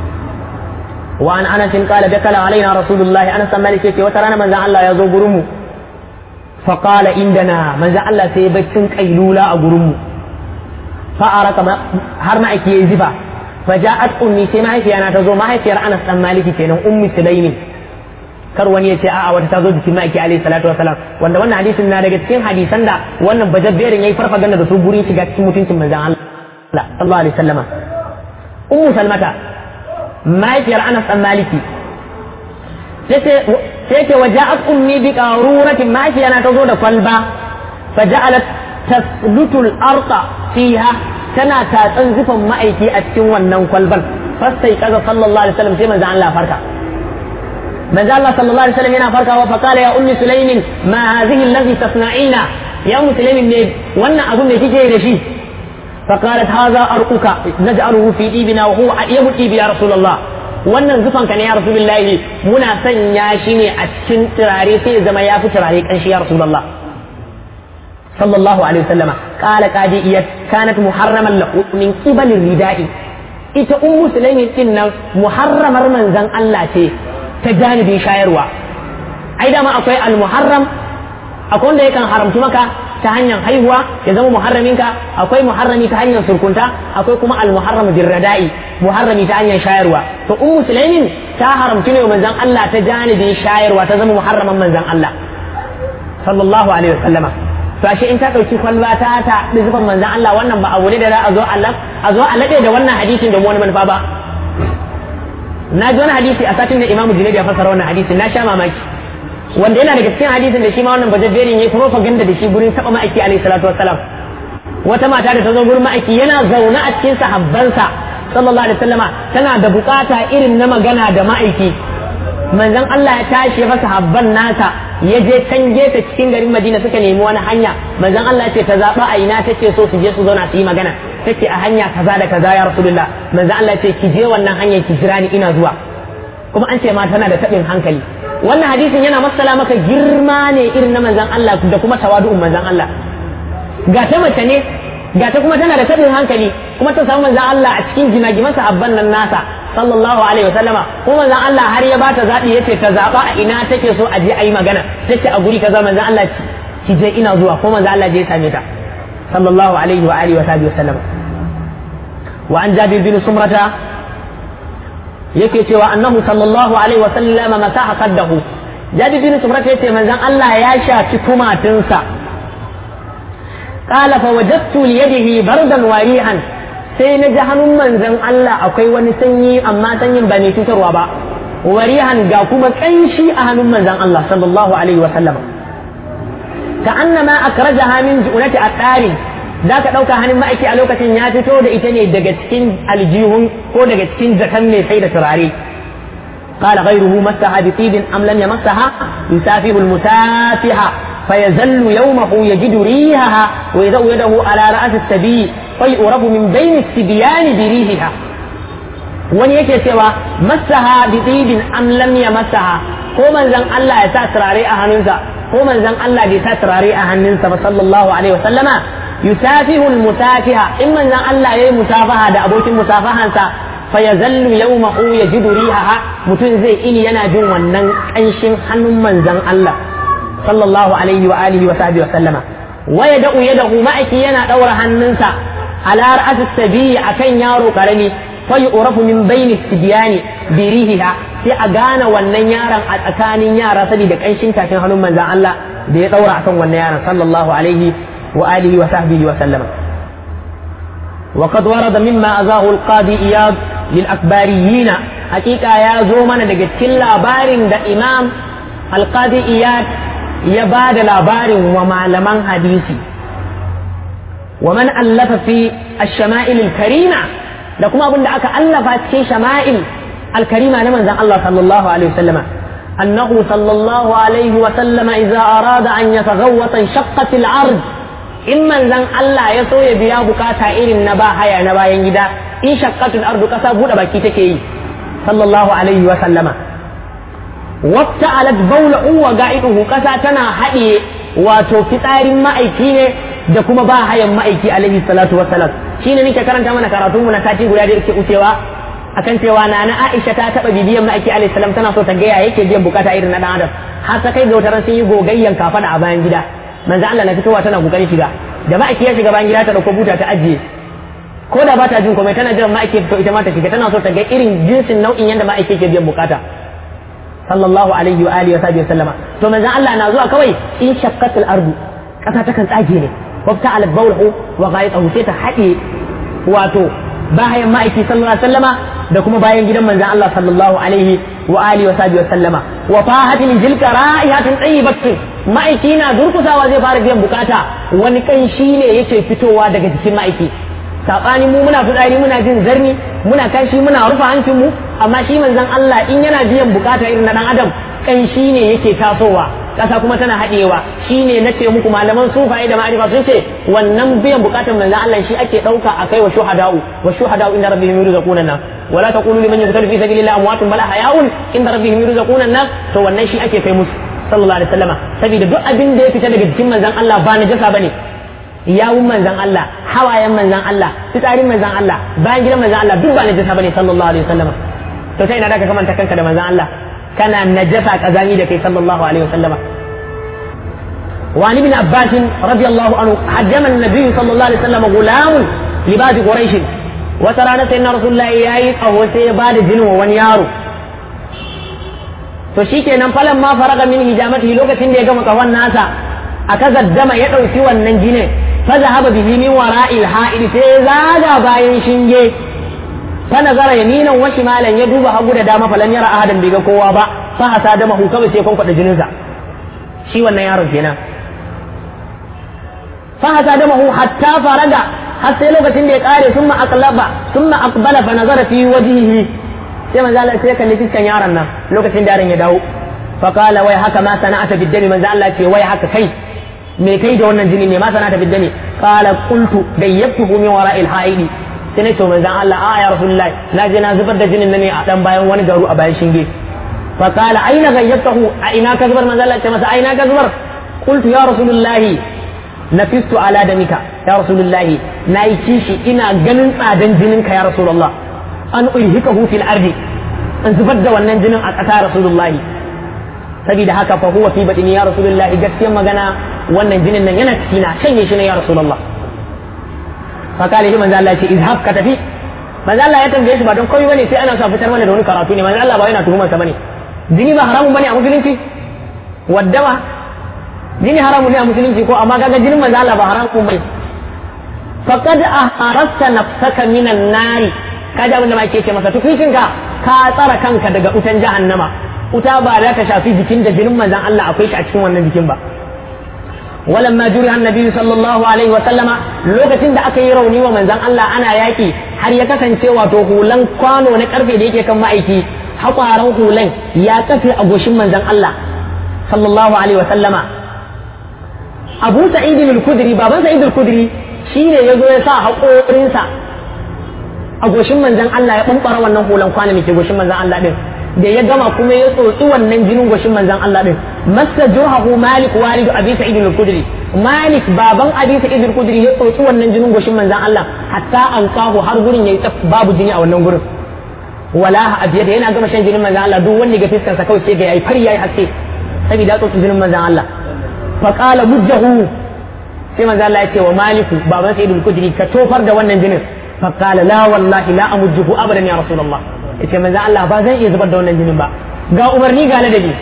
wa an anas qala dakala alaina rasulullah anas malik yace wata rana manzan Allah ya zo gurin mu fa qala indana manzan Allah sai baccin kailula a gurin mu fa araka har ma ake yi zifa fa ja'at ummi sai mahaifiyana ta zo mahaifiyar Anas dan Maliki kenan ummi Sulaimin kar wani ya ce a'a wata ta zo jikin ma'aiki alaihi salatu wasalam wanda wannan hadisin na daga cikin hadisan da wannan bajabberin yayi farfaganda da su gurin shiga cikin mutuncin manzon Allah sallallahu alaihi wasallama ummu salmata mahaifiyar Anas dan Maliki sai ce waja'at ummi bi qaruratin mahaifiyana ta zo da kwalba faja'alat taslutu al-arqa fiha tana tatsan zufan ma'aiki a cikin wannan kwalban fastai kaza sallallahu alaihi wasallam sai manzo Allah farka manzo Allah sallallahu alaihi wasallam yana farkawa fa qala ya ummi sulaimin ma hadhihi allazi tasna'ina ya ummi sulaimin ne wannan abun da kike da shi fa qalat hadha arquka naj'aluhu fi ibina wa huwa adiyabu ibi ya rasulullah wannan zufan ka ne ya rasulullahi muna sanya shi ne a cikin turare sai ya zama ya fi turare kanshi ya rasulullah sallallahu alaihi wasallama qala qadiyat kanat muharraman lahu min qibali ridai ita ummu sulaimin din nan muharramar manzon Allah ce ta janibin shayarwa ai dama akwai al-muharram akwai wanda yakan haramtu maka ta hanyar haihuwa ya zama muharraminka akwai muharrami ta hanyar surkunta akwai kuma al-muharram birrada'i muharrami ta hanyar shayarwa to ummu sulaimin ta haramtu ne manzon Allah ta janibin shayarwa ta zama muharraman manzon Allah sallallahu alaihi wasallama to ashe in ta dauki kwalba ta ta zufan manzon Allah wannan ba abu ne da za a zo Allah a zo a lade da wannan hadisin da wani manufa ba na ji wani hadisi a satin da imamu junaid ya fassara wannan hadisin na sha mamaki wanda yana daga cikin hadisin da shi ma wannan bajaberin yayi propaganda da shi gurin taba ma'aiki alaihi salatu wassalam wata mata da ta zo gurin ma'aiki yana zaune a cikin sahabbansa sallallahu alaihi wasallama tana da bukata irin na magana da ma'aiki manzon Allah ya tashi fa sahabban nasa ya je can gefe cikin garin Madina suka nemi wani hanya manzon Allah ya ce ta zaba a ina take so su je su zauna su yi magana take a hanya kaza da kaza ya rasulullah manzon Allah ya ce ki je wannan hanyar ki jira ni ina zuwa kuma an ce ma tana da tabin hankali wannan hadisin yana masala maka girma ne irin na manzon Allah da kuma tawadu'un manzon Allah ga ta mace ne ga ta kuma tana da tabin hankali kuma ta samu manzon Allah a cikin jimagiman sahabban nan nasa sallallahu alaihi wasallama kuma manzon Allah har ya bata zabi yace ta zaba a ina take so a je a yi magana tace a guri kaza manzon Allah ki je ina zuwa ko manzon Allah je ya same ta sallallahu alaihi wa alihi wa sahbihi wasallam wa an jabir bin sumrata yake cewa annahu sallallahu alaihi wa sallama masaha qaddahu jabir bin sumrata yace manzon Allah ya shafi kumatinsa qala fa wajadtu li yadihi bardan wa rihan sai na ji hannun manzon Allah akwai wani sanyi amma sanyin ba mai cutarwa ba warihan ga kuma kanshi a hannun manzon Allah sallallahu alaihi wa sallam ka annama akrajaha min ju'nati atari da ka dauka hannun ma'aiki a lokacin ya fito da ita ne daga cikin aljihun ko daga cikin zakan mai sai da turare قال غيره مسها بطيب أم لم يمسها يسافر المسافحة فيزل يومه يجد ريحها ويضع يده على رأس السبيل فيؤرب من بين السبيان بريحها wani yake cewa masaha bi tibin am lam masaha ko manzon Allah ya sa turare a hannunsa ko manzon Allah bai sa turare a hannunsa ba sallallahu alaihi wasallama yusafihu almusafiha in manzon Allah yayi musafaha da abokin musafahansa fa yazallu yawmahu yajidu rihaha mutum zai ini yana jin wannan kanshin hannun manzon Allah sallallahu alaihi wa alihi wa sahbihi wasallama wa yada'u yadahu ma'aki yana daura hannunsa ala ra'asi sabiyi akan yaro karami فيعرف من بين السبيان بريحها sai a gane wannan yaron a tsakanin yara saboda kanshin tashin hannun manzan Allah da ya daura akan wannan yaron sallallahu alaihi wa alihi wa sahbihi wa sallama wa qad warada mimma azahu al-qadi iyad lil akbariyin hakika ya zo mana daga cikin labarin da imam al-qadi iyad ya ba da labarin wa malaman hadisi wa man allafa fi ash-shama'il al-karima da kuma abin da aka allafa cikin shama'il alkarima na manzan Allah sallallahu alaihi wasallam annahu sallallahu alaihi wasallam idza arada an yataghawwata shaqqat al-ard in manzan Allah ya so ya biya bukata irin na ba haya na bayan gida in shaqqat al-ard kasa bude baki take yi sallallahu alaihi wasallama wata alat bawla'u wa ga'iduhu kasa tana haɗiye wato fitsarin ma'aiki ne da kuma ba hayan ma'aiki alaihi salatu wassalam shine nake karanta mana karatun mu na sati guda da yake ucewa akan cewa na na Aisha ta taba bibiyan ma'aiki alaihi salam tana so ta ga yake biyan bukata irin na dan adam har ta kai ga wata sun yi gogayyan kafada a bayan gida manzo Allah na fitowa tana kokarin shiga da ma'aiki ya shiga bayan gida ta dauko buta ta ajiye ko da ba ta jin komai tana jiran ma'aiki fito ita ma ta shiga tana so ta ga irin jinsin nau'in yanda ma'aiki ke biyan bukata sallallahu alaihi wa alihi wa sahbihi sallama to manzon Allah na zuwa kawai in shaqqatul ardu kasa ta kan tsage ne wafta al bawhu wa ghayatahu sai ta haɗe wato bayan ma'aiki sallallahu alaihi wasallama da kuma bayan gidan manzon Allah sallallahu alaihi wa alihi wa sahbihi sallama wa fahatin jilka ra'ihatin tayyibatin ma'aiki na durkusawa zai fara biyan bukata wani kanshi ne yake fitowa daga jikin ma'aiki sabani mu muna fitsari muna jin zarni muna kashi muna rufe hancin mu amma shi manzon Allah in yana biyan bukata irin na dan adam kanshi ne yake tasowa kasa kuma tana haɗewa shine nace muku malaman sufaye da ma'arifa sun ce wannan biyan bukatan manzon Allah shi ake dauka a kai wa shuhada'u wa shuhada'u inda rabbihim yurzaquna nas wala taqulu liman yuqtalu fi sabilillahi amwatun bal ahya'un inda rabbihim yurzaquna nas to wannan shi ake kai musu sallallahu alaihi wasallama saboda duk abin da ya fita daga jikin manzon Allah ba najasa bane yawun manzan Allah hawayen manzan Allah fitsarin manzan Allah bayan gidan manzan Allah duk ba najasa bane sallallahu alaihi wasallam to sai ina da ka kamanta kanka da manzan Allah kana najasa kazami da kai sallallahu alaihi wasallama وعن ابن عباس رضي الله عنه حجم النبي صلى الله عليه وسلم غلام لباد قريش وترى سيدنا رسول الله ياي او سي بعد جنو وني yaro to shikenan falan ma faraga min hijamatihi lokacin da ya gama kawan nasa aka zaddama ya ɗauki wannan jinin fa zahaba bihi min wara'il ha'id sai zaga bayan shinge fa nazara yaminan wa shimalan ya duba hagu da dama falan yara ahadan bai ga kowa ba fa hasa da mahu kawai sai kwankwada jinin sa shi wannan yaron kenan fa hasa da mahu hatta faraga har sai lokacin da ya kare summa aqlaba summa aqbala fa nazara fi wajhihi sai manzo Allah sai kalli fiskan yaron nan lokacin da yaron ya dawo fa qala wai haka ma sana'ata bid-dami manzo Allah ce wai haka kai me kai da wannan jini ne ma sana ta fidda ne qala qultu dayyabtuhu min wara'il haidi sai ne to manzon Allah a ya rasulullahi na je na zubar da jinin nan ne a dan bayan wani garu a bayan shinge fa qala aina gayyabtahu a ina ka zubar manzon Allah ce masa aina ka zubar qultu ya rasulullahi nafistu ala damika ya rasulullahi nayi kishi ina ganin tsadan jininka ya rasulullah an ulhikahu fil ardi an zubar da wannan jinin a ƙasa rasulullahi saboda haka fa huwa fi batini ya rasulullahi gaskiyar magana wannan jinin nan yana cikina shanye shi ne ya rasulullah fa kale shi manzo Allah ya ce izhab ka tafi manzo Allah ya tambaye shi ba don komai bane sai ana sa fitar mana da wani karatu ne manzo Allah ba yana tuhumar sa bane jini ba haramun bane a musulunci waddama jini haramun ne a musulunci ko amma kaga jinin manzo Allah ba haramun bane faqad aharasta nafsaka minan nari kaji abin da ma ke ce masa tukushinka ka tsara kanka daga wutan jahannama wuta ba za ta shafi jikin da jinin manzan Allah akwai shi a cikin wannan jikin ba walamma juriha annabi sallallahu alaihi wa sallama lokacin da aka yi rauni wa manzan Allah ana yaki har ya kasance wato hulan kwano na karfe da yake kan ma'aiki hakwaran hulan ya kafe a goshin manzan Allah sallallahu alaihi wa sallama Abu Sa'id al-Khudri baban Sa'id al-Khudri shine yazo ya sa haƙorinsa a goshin manzan Allah ya bambara wannan hulan kwano da ke goshin manzan Allah din da ya gama kuma ya tsotsi wannan jinin goshin manzan Allah din masa jurhahu malik walidu abi sa'id al-khudri malik baban abi sa'id al-khudri ya tsotsi wannan jinin goshin manzan Allah hatta an kahu har gurin yayi babu jini a wannan gurin wala abiya da yana gama shan jinin manzan Allah duk wanda ga fiskar sa kawai sai ga yayi fari yayi haske saboda tsotsi jinin manzan Allah fa qala mujjahu sai manzan Allah ya ce wa maliku baban sa'id al-khudri ka tofar da wannan jinin fa qala la wallahi la amujjuhu abadan ya rasulullah yace manzo Allah ba zan iya zubar da wannan jinin ba ga umarni ga ladabi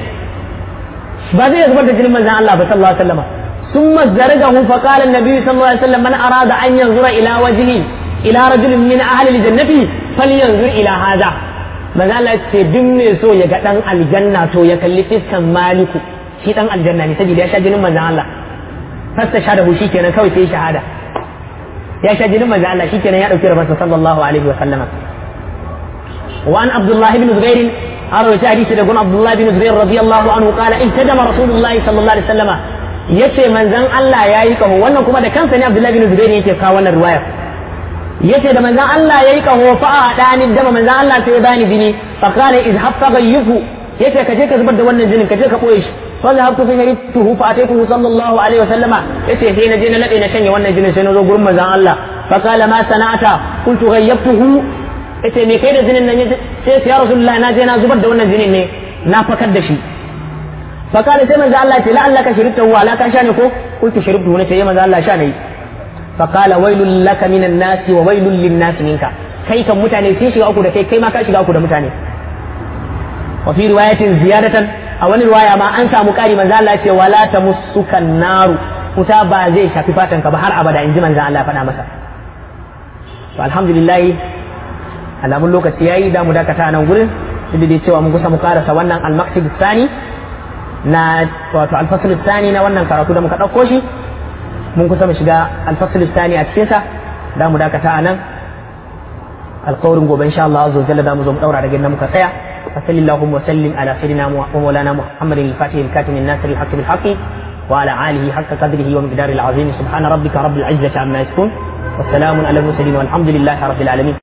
ba zai zubar da jinin manzo Allah ba sallallahu alaihi wasallam thumma zaragahu fa qala an-nabi sallallahu alaihi wasallam man arada an yanzura ila wajhi ila rajulin min ahli al-jannati falyanzur ila hadha manzo Allah ce duk mai so ya ga dan aljanna to ya kalli fiskan maliku shi dan aljanna ne saboda ya sha jinin manzo Allah fasta sha da hu shikenan kawai sai shahada ya sha jinin manzo Allah shikenan ya dauki rabarsa sallallahu alaihi wasallam وعن عبد الله بن زبير أروي حديث يقول عبد الله بن زبير رضي الله عنه قال اهتدم رسول الله صلى الله عليه وسلم yace manzon Allah ya yi kaho wannan kuma da kansa ne Abdullahi bin Zubair yake kawo wannan riwaya yace da manzon Allah ya yi kaho fa a dani dama manzon Allah sai ya bani jini fa qala izhab fa ghayyifu yace ka je ka zubar da wannan jinin ka je ka boye shi fa zahabtu fi sharituhu fa ataytuhu sallallahu alaihi wasallama yace sai na je na labe na shanye wannan jinin sai na zo gurin manzon Allah fa qala ma sana'ata qultu ghayyabtuhu yace me kai da jinin nan sai ya rasulullah na je na zubar da wannan jinin ne na fakar da shi fa kana sai manzo Allah ce la Allah ka shirita wa la ka sha ne ko kuntu shiribtu ne sai manzo Allah sha ne fa qala wailul laka minan nas wa wailul lin nas minka kai kan mutane sun shiga uku da kai kai ma ka shiga uku da mutane wa fi riwayatin ziyadatan a wani riwaya ma an samu ƙari manzo Allah ya ce wala tamussukan naru wuta ba zai shafi fatan ka ba har abada in ji manzo Allah ya faɗa masa to alhamdulillah alamun lokaci yayi da mu dakata nan gurin duk da cewa mun kusa mu karasa wannan al-maqsid tsani na wato al-fasl tsani na wannan karatu da muka dauko shi mun kusa mu shiga al-fasl tsani a cikin sa da mu dakata anan alƙawarin gobe insha Allah azza jalla da mu zo mu daura daga inda muka tsaya فصل اللهم وسلم على سيدنا ومولانا محمد الفاتح الكاتم الناصر الحق بالحق وعلى آله حق قدره ومقداره العظيم سبحان ربك رب العزة عما يصفون والسلام على المرسلين والحمد لله رب العالمين